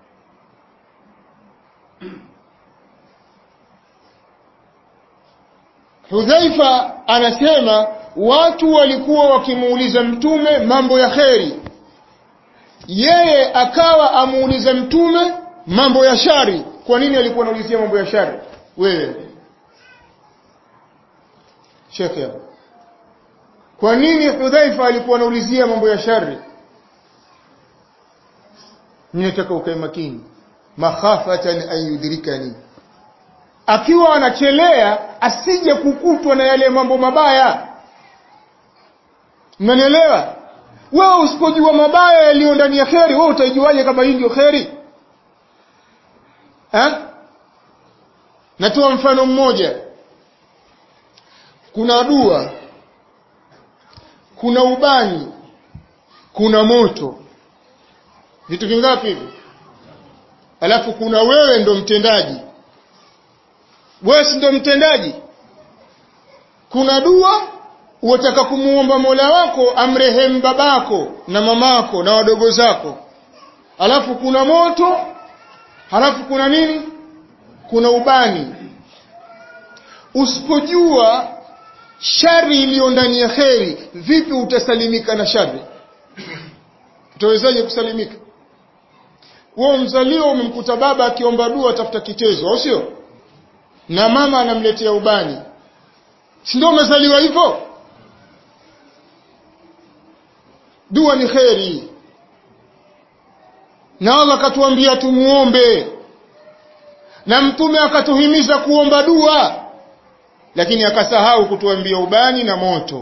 Hudhaifa anasema watu walikuwa wakimuuliza mtume mambo ya kheri yeye akawa amuuliza mtume mambo ya shari kwa nini alikuwa anaulizia mambo ya shari wewe shekhe hapo kwa nini Hudhaifa alikuwa anaulizia mambo ya shari ninataka ukae makini makhafatan an yudrikani akiwa anachelea asije kukutwa na yale mambo mabaya mnanielewa wewe usipojua mabaya yaliyo ndani ya kheri wewe utaijuaje kama hii ndio kheri eh natoa mfano mmoja kuna dua kuna ubani kuna moto vitu vingapi hivi alafu kuna wewe ndo mtendaji wewe si ndo mtendaji kuna dua unataka kumuomba Mola wako amrehemu babako na mamako na wadogo zako alafu kuna moto halafu kuna nini kuna ubani usipojua shari iliyo ndani ya kheri vipi utasalimika na shari utawezaje kusalimika wewe mzalio umemkuta baba akiomba dua atafuta kitezo au sio na mama anamletea ubani si ndio umezaliwa hivyo dua ni kheri na Allah akatuambia tumuombe na mtume akatuhimiza kuomba dua lakini akasahau kutuambia ubani na moto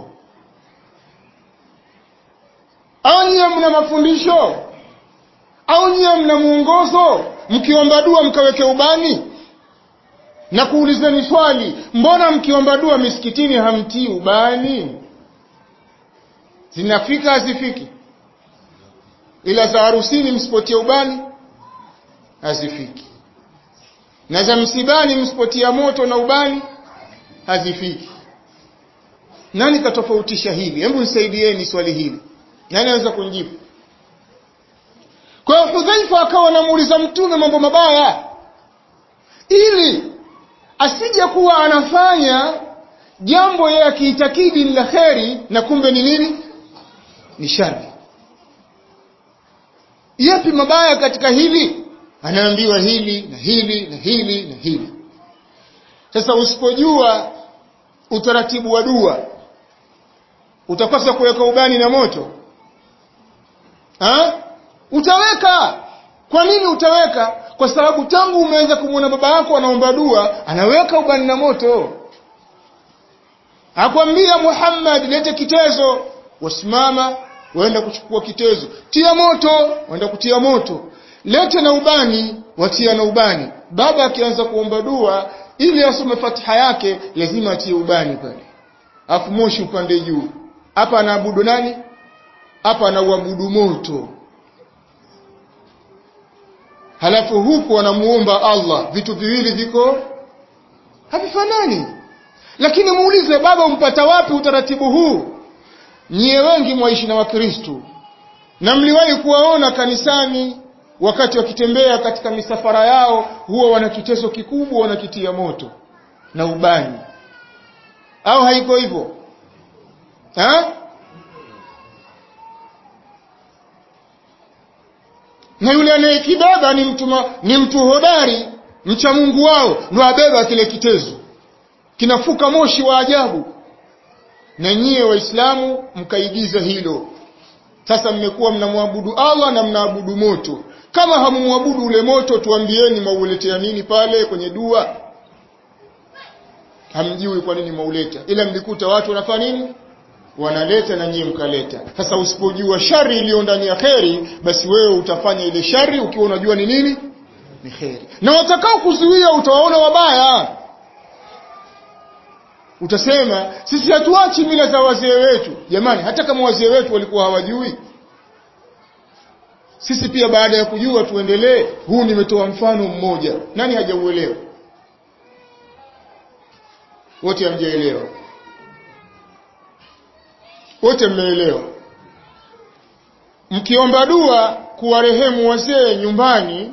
au nyie mna mafundisho au nyie mna mwongozo mkiomba dua mkaweke ubani na kuulizeni swali mbona mkiomba dua misikitini hamtii ubani zinafika hazifiki ila za harusini msipotia ubani hazifiki na za msibani msipotia moto na ubani hazifiki nani katofautisha hili hebu nisaidieni swali hili nani anaweza kunijibu kwa hiyo hudhaifa akawa anamuuliza mtume mambo mabaya ili asije kuwa anafanya jambo yeye akiitakidi ni la kheri na kumbe ni nini ni shari yapi mabaya katika hili anaambiwa hili na hili na hili na hili sasa usipojua utaratibu wa dua utakosa kuweka ubani na moto ha? utaweka kwa nini utaweka kwa sababu tangu umeweza kumwona baba yako anaomba dua anaweka ubani na moto akwambia Muhammad lete kitezo wasimama waenda kuchukua kitezo tia moto waenda kutia moto lete na ubani watia na ubani baba akianza kuomba dua ili asome fatiha yake lazima atie ubani pale afu moshi upande juu hapa anaabudu nani hapa anauabudu moto halafu huku anamuomba Allah vitu viwili viko havifanani lakini muulize baba umpata wapi utaratibu huu nyie wengi mwaishi na wakristu na mliwahi kuwaona kanisani wakati wakitembea katika misafara yao huwa wana kiteso kikubwa wanakitia moto na ubani au haiko hivyo ha? na yule anayekibeba ni mtu ma, ni mtu hodari mcha Mungu wao ndo abeba kile kitezo kinafuka moshi wa ajabu na nyie waislamu mkaigiza hilo sasa mmekuwa mnamwabudu Allah na mnaabudu moto kama hamumwabudu ule moto tuambieni mauletea nini pale kwenye dua hamjui kwa nini mauleta ila mlikuta watu wanafanya nini wanaleta na nyie mkaleta sasa usipojua shari iliyo ndani ya kheri basi wewe utafanya ile shari ukiwa unajua ni nini ni kheri na watakao kuzuia utawaona wabaya utasema sisi hatuachi mila za wazee wetu jamani hata kama wazee wetu walikuwa hawajui sisi pia baada ya kujua tuendelee huu nimetoa mfano mmoja nani hajauelewa wote hamjaelewa wote mmeelewa mkiomba dua kuwarehemu wazee nyumbani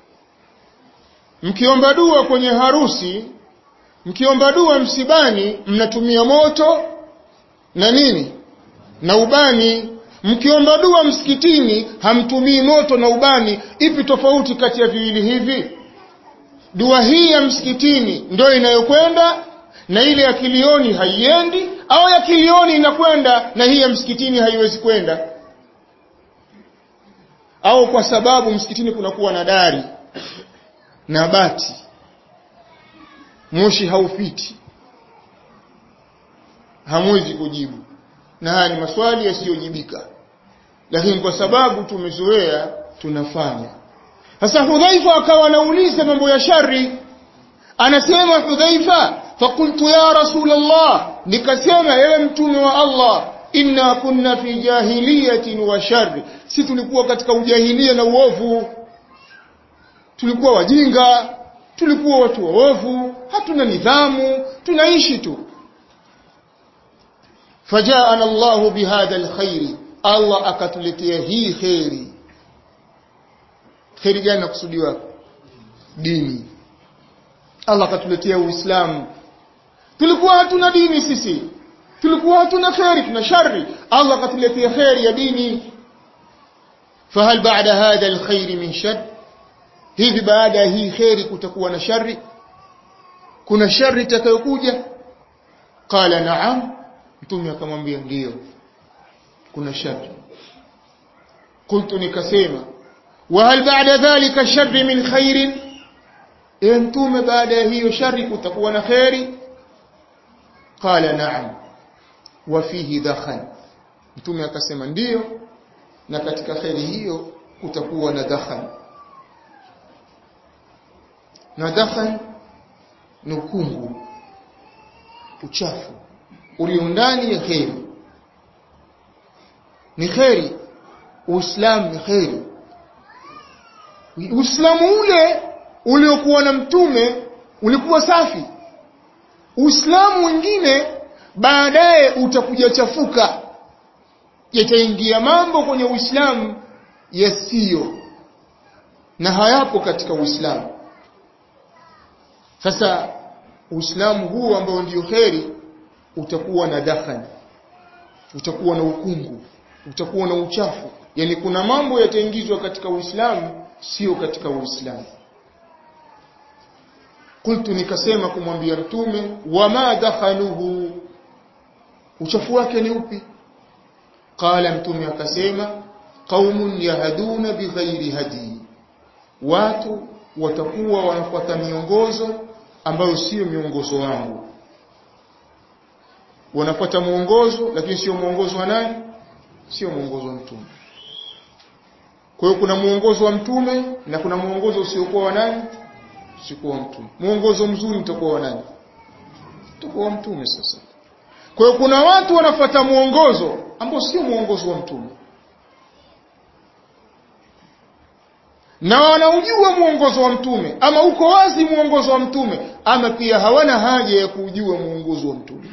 mkiomba dua kwenye harusi mkiomba dua msibani mnatumia moto na nini na ubani mkiomba dua msikitini hamtumii moto na ubani ipi tofauti kati ya viwili hivi dua hii ya msikitini ndio inayokwenda na ile ya kilioni haiendi au ya kilioni inakwenda na hii ya msikitini haiwezi kwenda au kwa sababu msikitini kunakuwa na dari na bati moshi haupiti hamwezi kujibu na haya ni maswali yasiyojibika lakini kwa sababu tumezoea tunafanya sasa hudhaifa akawa anauliza mambo ya shari anasema hudhaifa fakultu ya rasul allah nikasema ewe mtume wa allah inna kunna fi jahiliyatin wa shari si tulikuwa katika ujahilia na uovu tulikuwa wajinga tulikuwa watu waovu hatuna nidhamu tunaishi tu fajaana Allahu bihadha alkhairi Allah akatuletea hii khairi khairi gani nakusudiwa dini Allah akatuletea uislamu tulikuwa hatuna dini sisi tulikuwa hatuna khairi tuna shari Allah akatuletea khairi ya dini fahal ba'da hadha alkhairi min shar hivi baada ya hii khairi kutakuwa na shari kuna shari itakayokuja qala na'am mtume akamwambia ndiyo kuna shari qultu nikasema wa hal ba'da dhalika sharri min khairin e mtume baada ya hiyo shari kutakuwa na khairi qala na'am wa fihi dakhan mtume akasema ndiyo na katika khairi hiyo kutakuwa na dakhan na dakhan ni ukungu uchafu ulio ndani ya kheri ni kheri uislamu ni kheri uislamu ule uliokuwa na mtume ulikuwa safi uislamu mwingine baadaye utakuja chafuka yataingia mambo kwenye uislamu yasiyo na hayapo katika Uislamu sasa Uislamu huu ambao ndio kheri utakuwa na dakhani utakuwa na ukungu utakuwa na uchafu yani kuna mambo yataingizwa katika Uislamu sio katika Uislamu qultu nikasema kumwambia mtume wama dakhaluhu uchafu wake ni upi qala mtume akasema qaumun yahduna bighairi hadi watu watakuwa wanafuata miongozo ambayo sio miongozo wangu wanafuata mwongozo lakini sio mwongozo wa nani sio mwongozo wa mtume kwa hiyo kuna mwongozo wa mtume na kuna mwongozo usiokuwa wa nani usiokuwa wa mtume mwongozo mzuri utakuwa wa nani utakuwa wa mtume sasa kwa hiyo kuna watu wanafuata mwongozo ambao sio mwongozo wa mtume na wanaujua mwongozo wa mtume ama uko wazi mwongozo wa mtume ama pia hawana haja ya kujua mwongozo wa mtume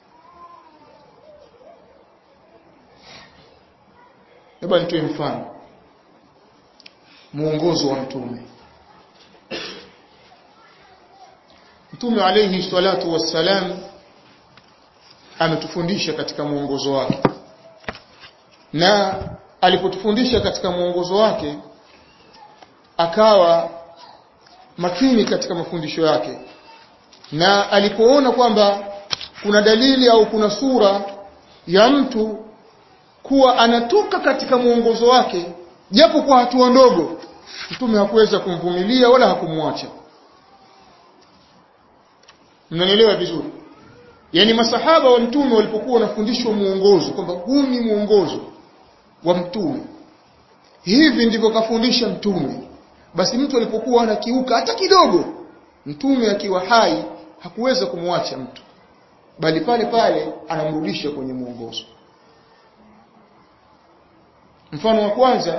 Hebu nitoe mfano. Muongozo wa mtume. Mtume alayhi salatu wassalam ametufundisha katika mwongozo wake. Na alipotufundisha katika mwongozo wake akawa makini katika mafundisho yake. Na alipoona kwamba kuna dalili au kuna sura ya mtu kuwa anatoka katika mwongozo wake japo kwa hatua ndogo mtume hakuweza kumvumilia wala hakumwacha mnanielewa vizuri yani masahaba wa mtume walipokuwa wanafundishwa mwongozo kwamba huu ni mwongozo wa mtume hivi ndivyo kafundisha mtume basi mtu alipokuwa anakiuka hata kidogo mtume akiwa hai hakuweza kumwacha mtu bali pale pale anamrudisha kwenye mwongozo mfano wa kwanza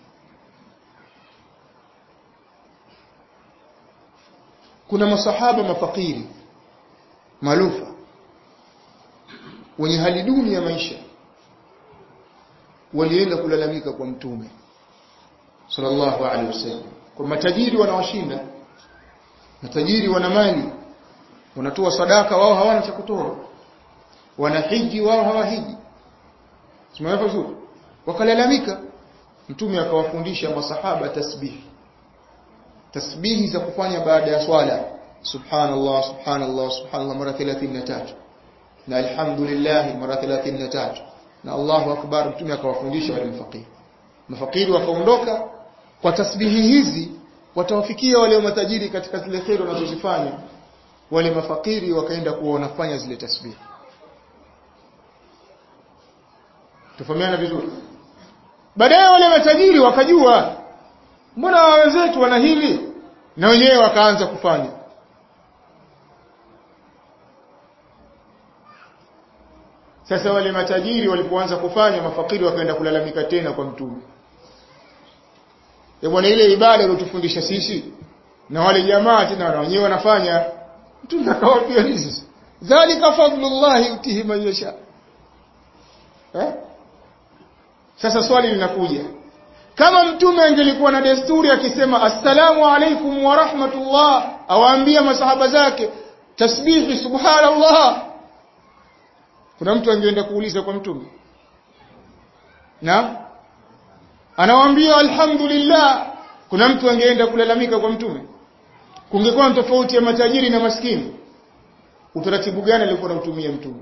kuna masahaba mafakiri malufa wenye hali duni ya maisha walienda kulalamika kwa mtume sallallahu alaihi wasallam kwa matajiri wanawashinda matajiri wana mali wanatoa sadaka wao hawana cha kutoa wanahiji wao hawahiji tumeelewa vizuri wakalalamika mtume akawafundisha masahaba tasbihi tasbihi za kufanya baada ya swala subhanallah subhanallah subhanallah mara 33 na alhamdulillah mara 33 na Allahu akbar mtume akawafundisha wale mafakiri mafakiri wakaondoka kwa tasbihi hizi watawafikia wale matajiri katika zile kheri wanazozifanya wale mafakiri wakaenda kuwa wanafanya zile tasbihi tufahamiana vizuri baadaye wale matajiri wakajua mbona wenzetu wana hili na wenyewe wakaanza kufanya sasa wale matajiri walipoanza kufanya mafakiri wakaenda kulalamika tena kwa mtume ya bwana ile ibada iliyotufundisha sisi na wale jamaa tena na wenyewe wanafanya mtume akawaambia hizi dhalika fadlullah yutihi man yasha eh sasa swali linakuja kama mtume angelikuwa na desturi akisema assalamu alaikum wa rahmatullah awaambia masahaba zake tasbihi subhanallah kuna mtu angeenda kuuliza kwa mtume na anawaambia alhamdulillah kuna mtu angeenda kulalamika kwa mtume kungekuwa tofauti ya matajiri na maskini utaratibu gani alikuwa anautumia mtume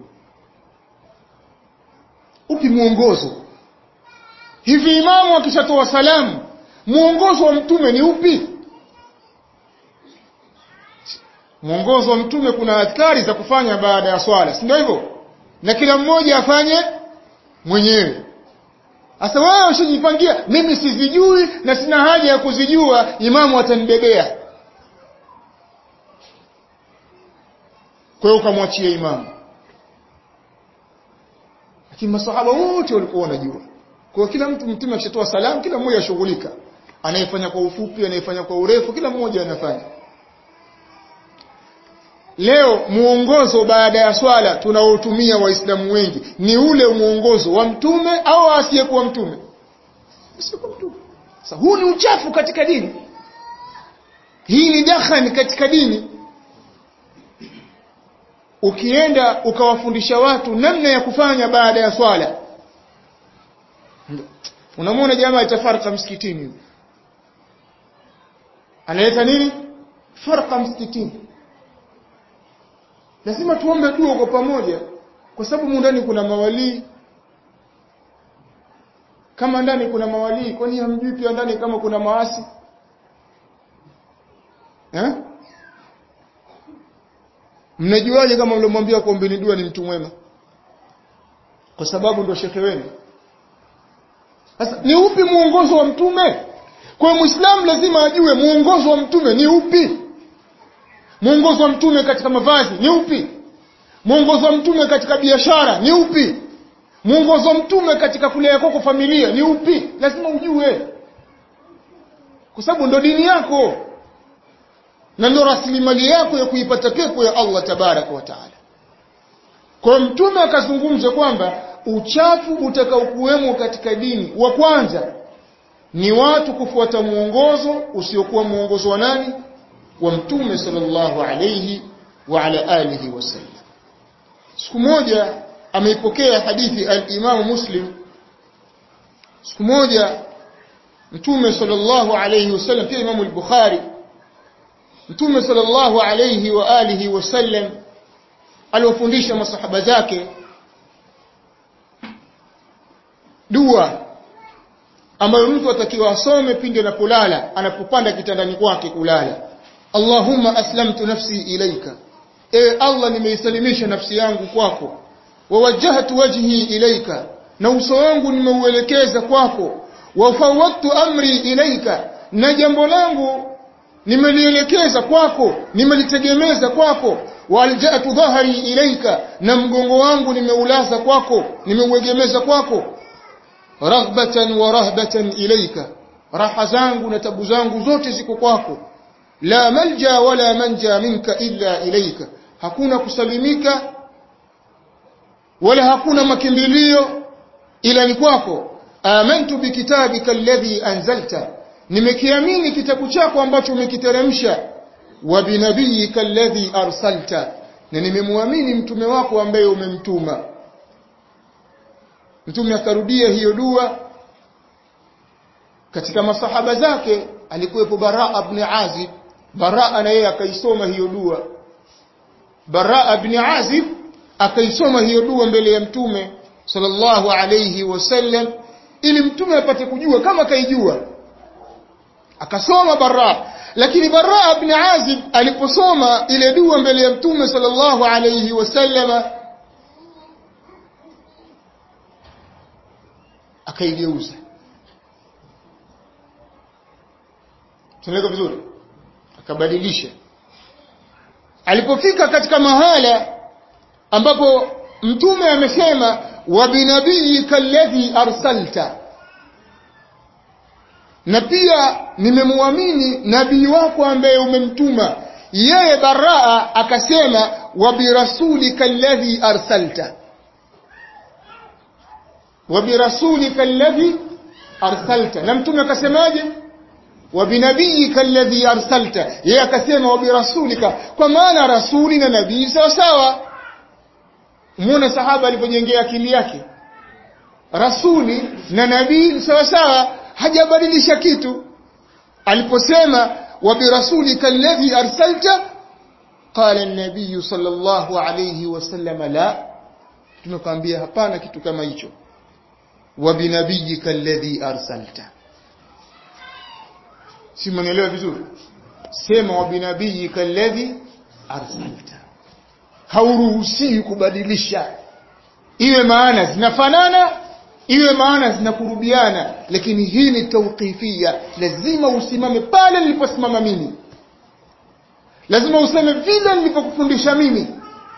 upi mwongozo hivi imamu akishatoa salamu mwongozo wa mtume ni upi mwongozo wa mtume kuna adhkari za kufanya baada ya swala si ndio hivyo na kila mmoja afanye mwenyewe sasa wewe ushajipangia mimi sizijui na sina haja ya kuzijua imamu atanibebea kwa hiyo ukamwachia imamu lakini masahaba wote walikuwa wanajua kwa kila mtu mtume akishatoa salamu kila mmoja ashughulika anayefanya kwa ufupi anayefanya kwa urefu kila mmoja anafanya leo muongozo baada ya swala tunaotumia waislamu wengi ni ule muongozo wa mtume au asiyekuwa mtume asiyekuwa mtume sasa huu ni uchafu katika dini hii ni dakhani katika dini ukienda ukawafundisha watu namna ya kufanya baada ya swala unamwona jamaa itafarka msikitini analeta nini farqa msikitini lazima tuombe dua kwa pamoja kwa sababu ndani kuna mawalii kama ndani kuna mawalii kwani hamjui pia ndani kama kuna maasi eh mnajuaje kama mlomwambia kuombeni dua ni mtu mwema kwa sababu ndo shekhe wenu sasa ni upi muongozo wa mtume kwa muislamu lazima ajue muongozo wa mtume ni upi muongozo wa mtume katika mavazi ni upi muongozo wa mtume katika biashara ni upi muongozo wa mtume katika kulea kwako familia ni upi lazima ujue kwa sababu ndo dini yako na ndo rasilimali yako ya kuipata pepo ya Allah tabaraka wa taala kwa mtume akazungumza kwamba uchafu utakaokuwemo katika dini wa kwanza ni watu kufuata muongozo usiokuwa muongozo wa nani wa mtume sallallahu alayhi wa ala alihi wasallam siku moja ameipokea hadithi al-Imam Muslim siku moja mtume sallallahu alayhi wasallam pia Imam al-Bukhari mtume sallallahu alayhi wa alihi wasallam aliwafundisha masahaba zake dua ambayo mtu atakiwa asome pindi anapolala anapopanda kitandani kwake kulala Allahumma aslamtu nafsi ilaika e Allah nimeisalimisha nafsi yangu kwako wawajjahtu wajhi ilaika na uso wangu nimeuelekeza kwako wafawwadtu amri ilaika na jambo langu nimelielekeza kwako nimelitegemeza kwako walja'tu dhahri ilaika na mgongo wangu nimeulaza kwako nimeuegemeza kwako raghbatan wa rahbatan ilaika raha zangu na tabu zangu zote ziko kwako la malja wala manja minka illa ilaika hakuna kusalimika wala hakuna makimbilio ila ni kwako amantu bikitabika alladhi anzalta nimekiamini kitabu chako ambacho umekiteremsha wa binabiyika alladhi arsalta na nimemwamini mtume wako ambaye umemtuma mtume akarudia hiyo dua katika masahaba zake alikuwepo Baraa ibn Azib Baraa na yeye akaisoma hiyo dua Baraa ibn Azib akaisoma hiyo dua mbele ya mtume sallallahu alayhi wasallam ili mtume apate kujua kama kaijua akasoma Baraa lakini Baraa ibn Azib aliposoma ile dua mbele ya mtume sallallahu alayhi wasallama akaigeuza tunaeleka vizuri akabadilisha alipofika katika mahala ambapo mtume amesema wa binabiyika alladhi arsalta na pia nimemwamini nabii wako ambaye umemtuma yeye baraa akasema wa birasulika alladhi arsalta wa birasulika alladhi arsalta na mtume akasemaje wa binabiyika alladhi arsalta yeye akasema wa birasulika kwa maana rasuli na nabii sawa sawa muone sahaba alipojengea akili yake rasuli na nabii sawa sawa hajabadilisha kitu aliposema wa birasulika alladhi arsalta qala an-nabiy sallallahu alayhi wasallam la tumekwambia hapana kitu kama hicho wa binabiyika alladhi arsalta si mnaelewa vizuri sema wa binabiyika alladhi arsalta hauruhusiwi kubadilisha iwe maana zinafanana iwe maana zinakurubiana lakini hii ni tawqifia lazima usimame pale niliposimama mimi lazima useme vile nilipokufundisha mimi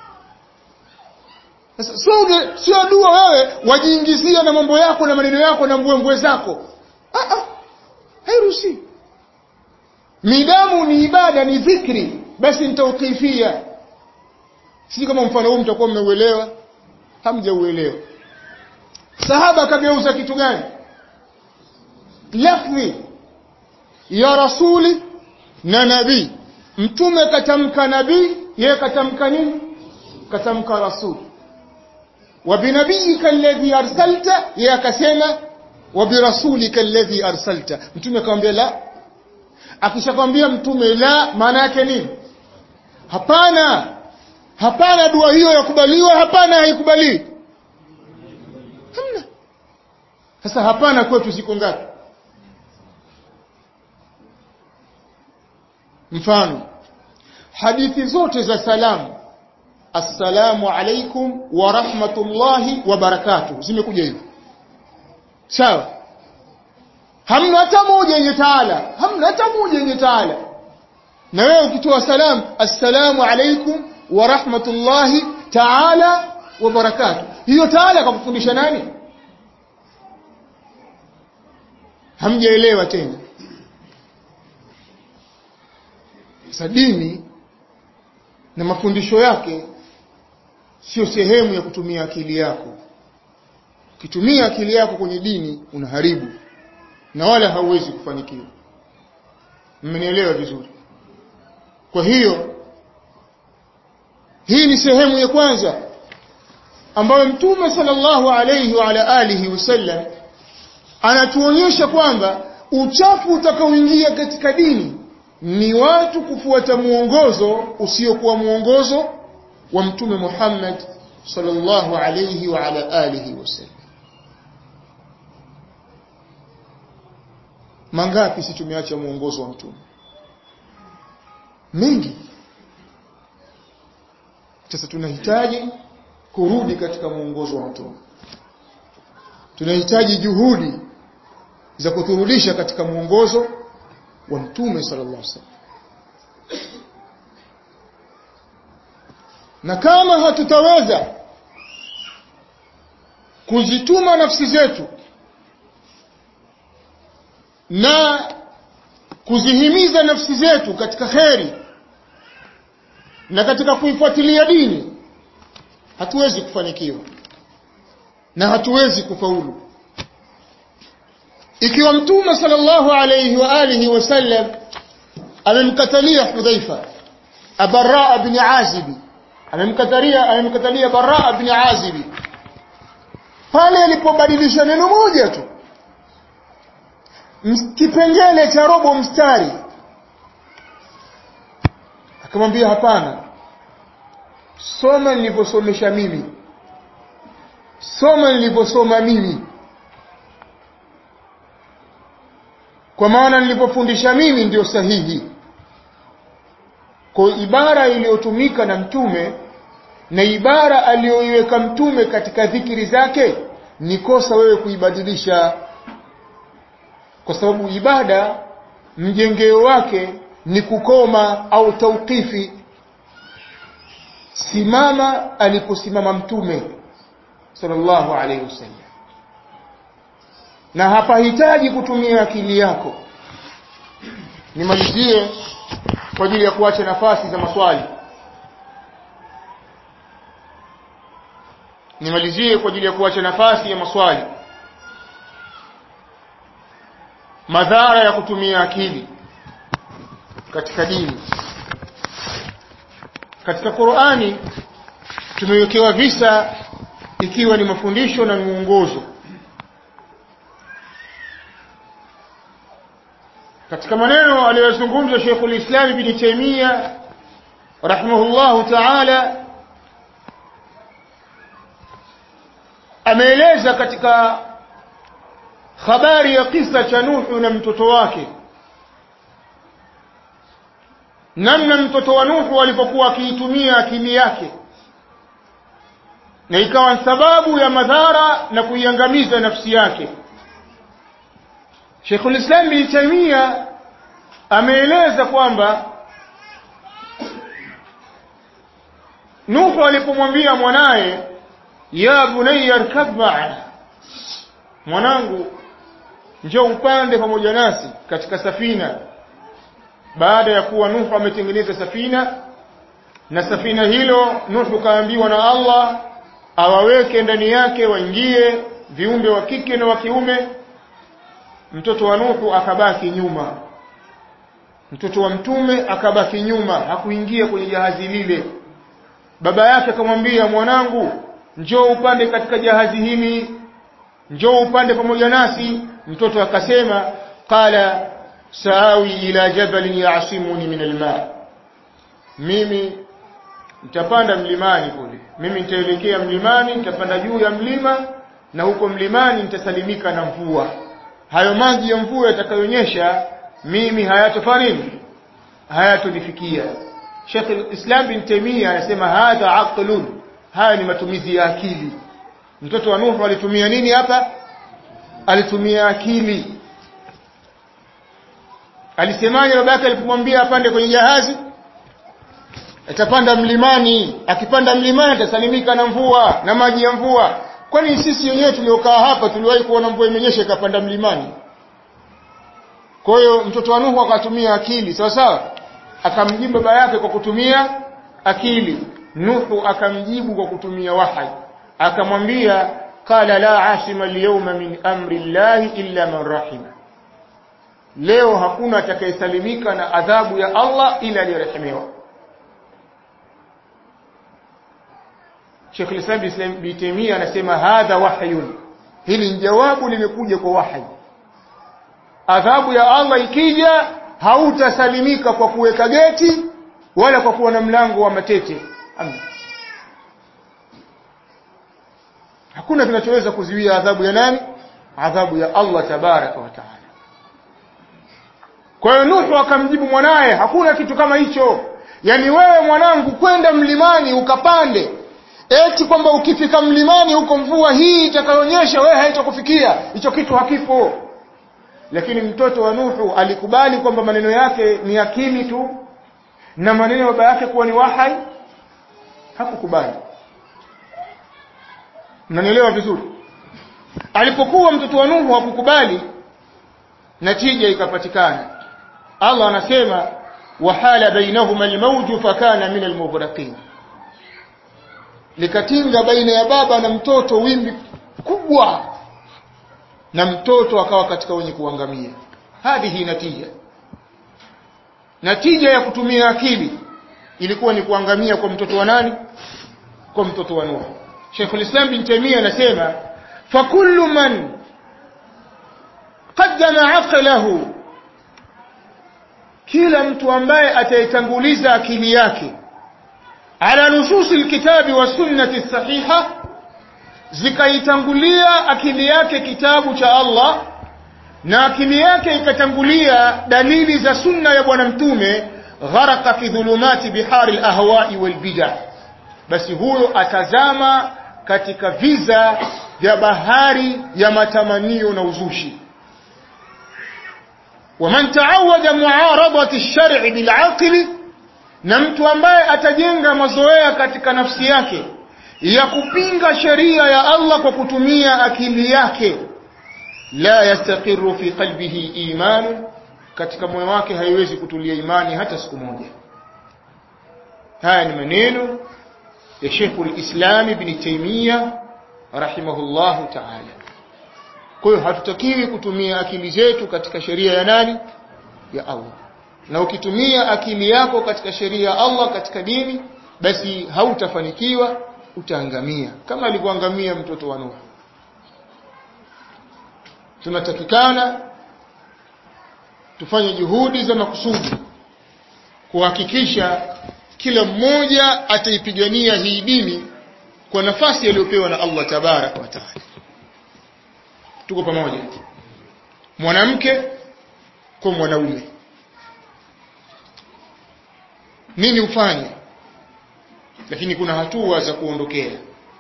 sasa sio sio dua wewe wajiingizia na mambo yako na maneno yako na mbwembwe zako ah ah hairuhusi midamu ni ibada ni dhikri basi ni tawqifia si kama mfano huu mtakuwa mmeuelewa hamjauelewa sahaba akageuza kitu gani lafzi ya rasuli na nabii mtume katamka nabii yeye katamka nini katamka rasul wa binabiyika alladhi arsalta yeye akasema wa birasulika alladhi arsalta mtume akamwambia la akishakwambia mtume la maana yake nini hapana hapana dua hiyo yakubaliwa hapana haikubaliwi hamna sasa hapana kwetu ziko ngapi mfano hadithi zote za salamu assalamu alaikum wa rahmatullahi wa barakatuh zimekuja hivyo sawa hamna hata moja yenye taala hamna hata moja yenye taala na wewe ukitoa salamu assalamu alaikum wa rahmatullahi taala wa barakatuh hiyo taala kakufundisha nani hamjaelewa tena sasa dini na mafundisho yake sio sehemu ya kutumia akili yako ukitumia akili yako kwenye dini unaharibu na wala hauwezi kufanikiwa mmenielewa vizuri kwa hiyo hii ni sehemu ya kwanza ambayo mtume sallallahu alayhi wa ala alihi wasallam anatuonyesha kwamba uchafu utakaoingia katika dini ni watu kufuata muongozo usiokuwa muongozo wa mtume Muhammad sallallahu alayhi wa ala alihi wasallam mangapi si tumeacha muongozo wa mtume mengi sasa tunahitaji kurudi katika muongozo wa mtume tunahitaji juhudi za kuturudisha katika muongozo wa mtume sallallahu alaihi wasallam na kama hatutaweza kuzituma nafsi zetu na kuzihimiza nafsi zetu katika kheri na katika kuifuatilia dini hatuwezi kufanikiwa na hatuwezi kufaulu ikiwa mtume sallallahu alayhi wa alihi wasallam amemkatalia Hudhaifa Abarra ibn Azib amemkatalia amemkatalia Barra ibn Azib pale alipobadilisha neno moja tu kipengele cha robo mstari akamwambia hapana soma nilivyosomesha mimi soma nilivyosoma mimi kwa maana nilipofundisha mimi ndio sahihi kwa ibara iliyotumika na mtume na ibara aliyoiweka mtume katika dhikiri zake ni kosa wewe kuibadilisha kwa sababu ibada mjengeo wake ni kukoma au tauqifi simama aliposimama mtume sallallahu alaihi wasallam na hapahitaji kutumia akili yako nimalizie kwa ajili ya kuacha nafasi za maswali nimalizie kwa ajili ya kuacha nafasi ya maswali madhara ya kutumia akili katika dini katika Qur'ani tumewekewa visa ikiwa ni mafundisho na mwongozo katika maneno aliyozungumza Sheikh ulislam Ibn Taymiyyah rahimahullahu ta'ala ameeleza katika habari ya kisa cha Nuhu na mtoto wake namna mtoto wa Nuhu alipokuwa akiitumia akili yake na ikawa sababu ya madhara na kuiangamiza nafsi yake Sheikhul Islam Ibn Taymiyyah ameeleza kwamba Nuhu alipomwambia mwanaye ya bunayya arkab ma'ana mwanangu njoo upande pamoja nasi katika safina baada ya kuwa Nuhu ametengeneza safina na safina hilo Nuhu kaambiwa na Allah awaweke ndani yake waingie viumbe wa kike na wa kiume mtoto wa Nuhu akabaki nyuma mtoto wa mtume akabaki nyuma hakuingia kwenye jahazi lile baba yake akamwambia mwanangu njoo upande katika jahazi hili njoo upande pamoja nasi mtoto akasema qala saawi ila jabalin yasimuni min alma mimi nitapanda mlimani kule mimi nitaelekea mlimani nitapanda juu ya mlima na huko mlimani nitasalimika na mvua hayo maji ya mvua yatakayonyesha mimi hayatofanya nini hayatonifikia Sheikh Islam bin Taymiyyah anasema hadha aqlun haya ni matumizi ya akili mtoto wa Nuhu alitumia nini hapa alitumia akili alisemaje babake alipomwambia apande kwenye jahazi atapanda mlimani akipanda mlimani atasalimika na mvua na maji ya mvua kwani sisi wenyewe tuliokaa hapa tuliwahi kuona mvua imenyesha ikapanda mlimani kwa hiyo mtoto wa Nuhu akatumia akili sawa sawa akamjibu baba yake kwa kutumia akili Nuhu akamjibu kwa kutumia wahyi akamwambia qala la asima alyawma min amri llahi illa man rahima leo hakuna atakayesalimika na adhabu ya Allah ila aliyerehemiwa Sheikh Islam Islam bin Taymiyyah anasema hadha wahyun hili ni jawabu limekuja kwa wahyi adhabu ya Allah ikija hautasalimika kwa kuweka geti wala kwa kuwa na mlango wa matete Amna. hakuna kinachoweza kuziwia adhabu ya nani adhabu ya Allah tabaraka wa taala kwa hiyo Nuhu akamjibu mwanaye hakuna kitu kama hicho yani wewe mwanangu kwenda mlimani ukapande eti kwamba ukifika mlimani huko mvua hii itakayonyesha wewe haitakufikia hicho kitu hakipo lakini mtoto wa Nuhu alikubali kwamba maneno yake ni akili tu na maneno ya baba yake kuwa ni wahai hakukubali mnanielewa vizuri alipokuwa mtoto wa Nuhu hakukubali natija ikapatikana Allah anasema wahala bainahuma almawju fakana min almughraqin likatinga baina ya baba na mtoto wimbi kubwa na mtoto akawa katika wenye kuangamia hadhihi natija natija ya kutumia akili ilikuwa ni kuangamia kwa mtoto wa nani kwa mtoto wa Nuh Sheikh al-Islam bin Taymiyyah anasema fakullu man qaddama aqlahu kila mtu ambaye ataitanguliza akili yake ala nususi alkitabi wa sunnati sahiha zikaitangulia akili yake kitabu cha Allah na akili yake ikatangulia dalili za sunna ya bwana mtume gharaka fi dhulumati bihari alahwa'i walbid'ah basi huyo atazama katika viza vya bahari ya matamanio na uzushi waman taawada muaradati ash-shar'i bil'aqli na mtu ambaye atajenga mazoea katika nafsi yake ya kupinga sheria ya Allah kwa kutumia akili yake la yastaqiru fi qalbihi iman katika moyo wake haiwezi kutulia imani hata siku moja haya ni maneno ya Sheikh al-Islam Ibn Taymiyyah rahimahullahu ta'ala kwa hiyo hatutakiwi kutumia akili zetu katika sheria ya nani ya Allah na ukitumia akili yako katika sheria ya Allah katika dini basi hautafanikiwa utaangamia kama alivyoangamia mtoto wa Nuh tunatakikana tufanye juhudi za makusudi kuhakikisha kila mmoja ataipigania hii dini kwa nafasi aliyopewa na Allah tabaraka wa taala tuko pamoja mwanamke kwa mwanaume nini ufanye lakini kuna hatua za kuondokea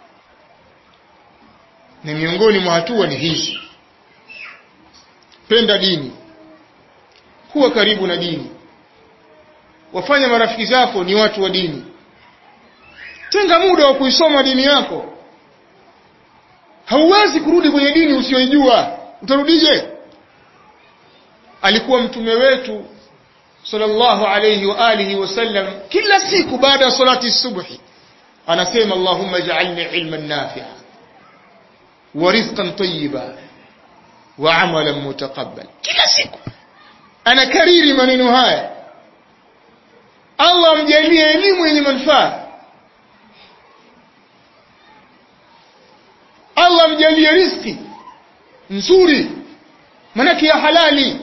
na miongoni mwa hatua ni hizi penda dini kuwa karibu na dini wafanya marafiki zako ni watu wa dini tenga muda wa kuisoma dini yako hauwezi kurudi kwenye dini usiyoijua utarudije alikuwa mtume wetu sallallahu alayhi wa alihi wasallam kila siku baada ya salati subhi anasema allahumma ij'alni ilman nafi'a wa rizqan tayyiba wa amalan mutaqabbal kila siku anakariri maneno haya Allah amjalie elimu yenye manufaa Allah amjalie riziki nzuri manake ya halali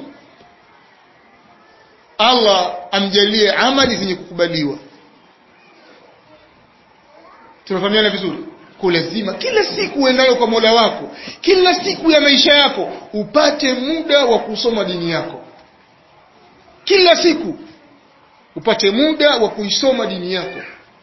Allah amjalie amali zenye kukubaliwa tunafahamiana vizuri kwa lazima kila siku uendayo kwa Mola wako kila siku ya maisha yako upate muda wa kusoma dini yako kila siku upate muda wa kuisoma dini yako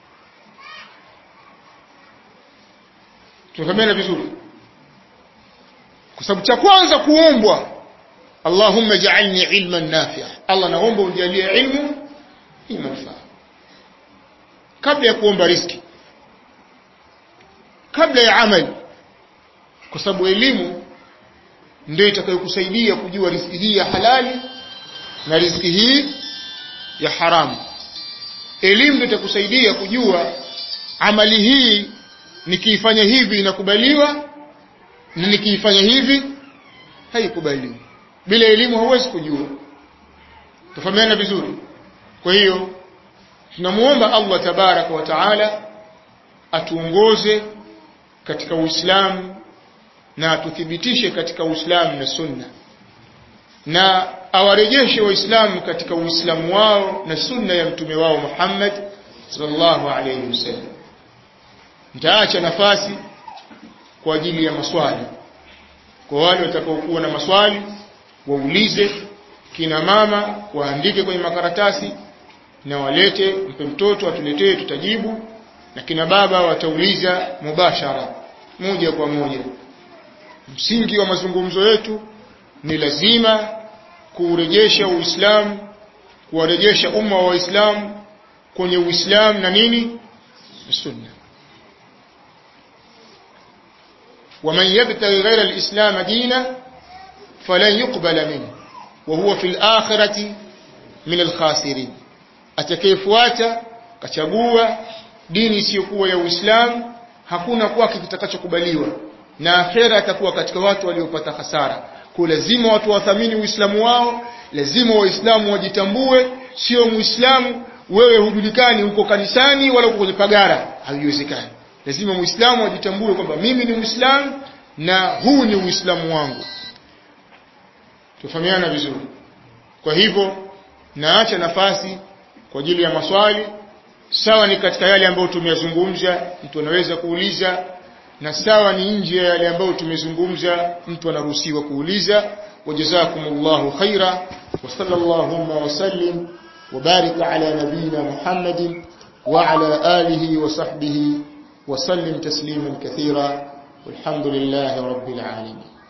tunafahamiana vizuri kwa sababu cha kwanza kuombwa Allahumma ja'alni ilman nafi'a Allah naomba unijalie ilmu yenye manufaa kabla ya kuomba riski kabla ya amali kwa sababu elimu ndio itakayokusaidia kujua riziki hii ya halali na riziki hii ya haramu elimu ndio itakusaidia kujua amali hii nikiifanya hivi inakubaliwa na nikiifanya hivi haikubaliwi bila elimu hauwezi kujua tufahamiana vizuri kwa hiyo tunamuomba Allah tabaraka wa taala atuongoze katika Uislamu na atuthibitishe katika Uislamu na Sunna na awarejeshe waislamu katika Uislamu wao na sunna ya mtume wao Muhammad sallallahu alayhi wasallam nitaacha nafasi kwa ajili ya maswali kwa wale watakaokuwa na maswali waulize kina mama waandike kwenye makaratasi na walete mpe mtoto atuletee tutajibu na kina baba watauliza mubashara moja kwa moja msingi wa mazungumzo yetu ni lazima kuurejesha Uislamu kuwarejesha umma wa Waislamu kwenye Uislamu na nini sunna ومن يبتغي غير الإسلام دينا فلن يقبل منه وهو في الآخرة من الخاسرين atakayefuata kachagua dini isiyokuwa ya Uislamu hakuna kwake kitakachokubaliwa na akhera atakuwa katika watu waliopata hasara kwa lazima watu wathamini Uislamu wao lazima waislamu wajitambue sio muislamu wewe hujulikani huko kanisani wala uko kwenye pagara haiwezekani lazima muislamu ajitambue kwamba mimi ni muislamu na huu ni uislamu wangu tufahamiana vizuri kwa hivyo naacha nafasi kwa ajili ya maswali sawa ni katika yale ambayo tumeyazungumza mtu anaweza kuuliza na sawa ni nje ya yale ambayo tumezungumza mtu anaruhusiwa kuuliza wajazakumullahu khaira wa sallallahu wa sallim wa barik ala nabina muhammadin wa ala alihi wa sahbihi wa sallim tasliman kathira والحمد لله رب العالمين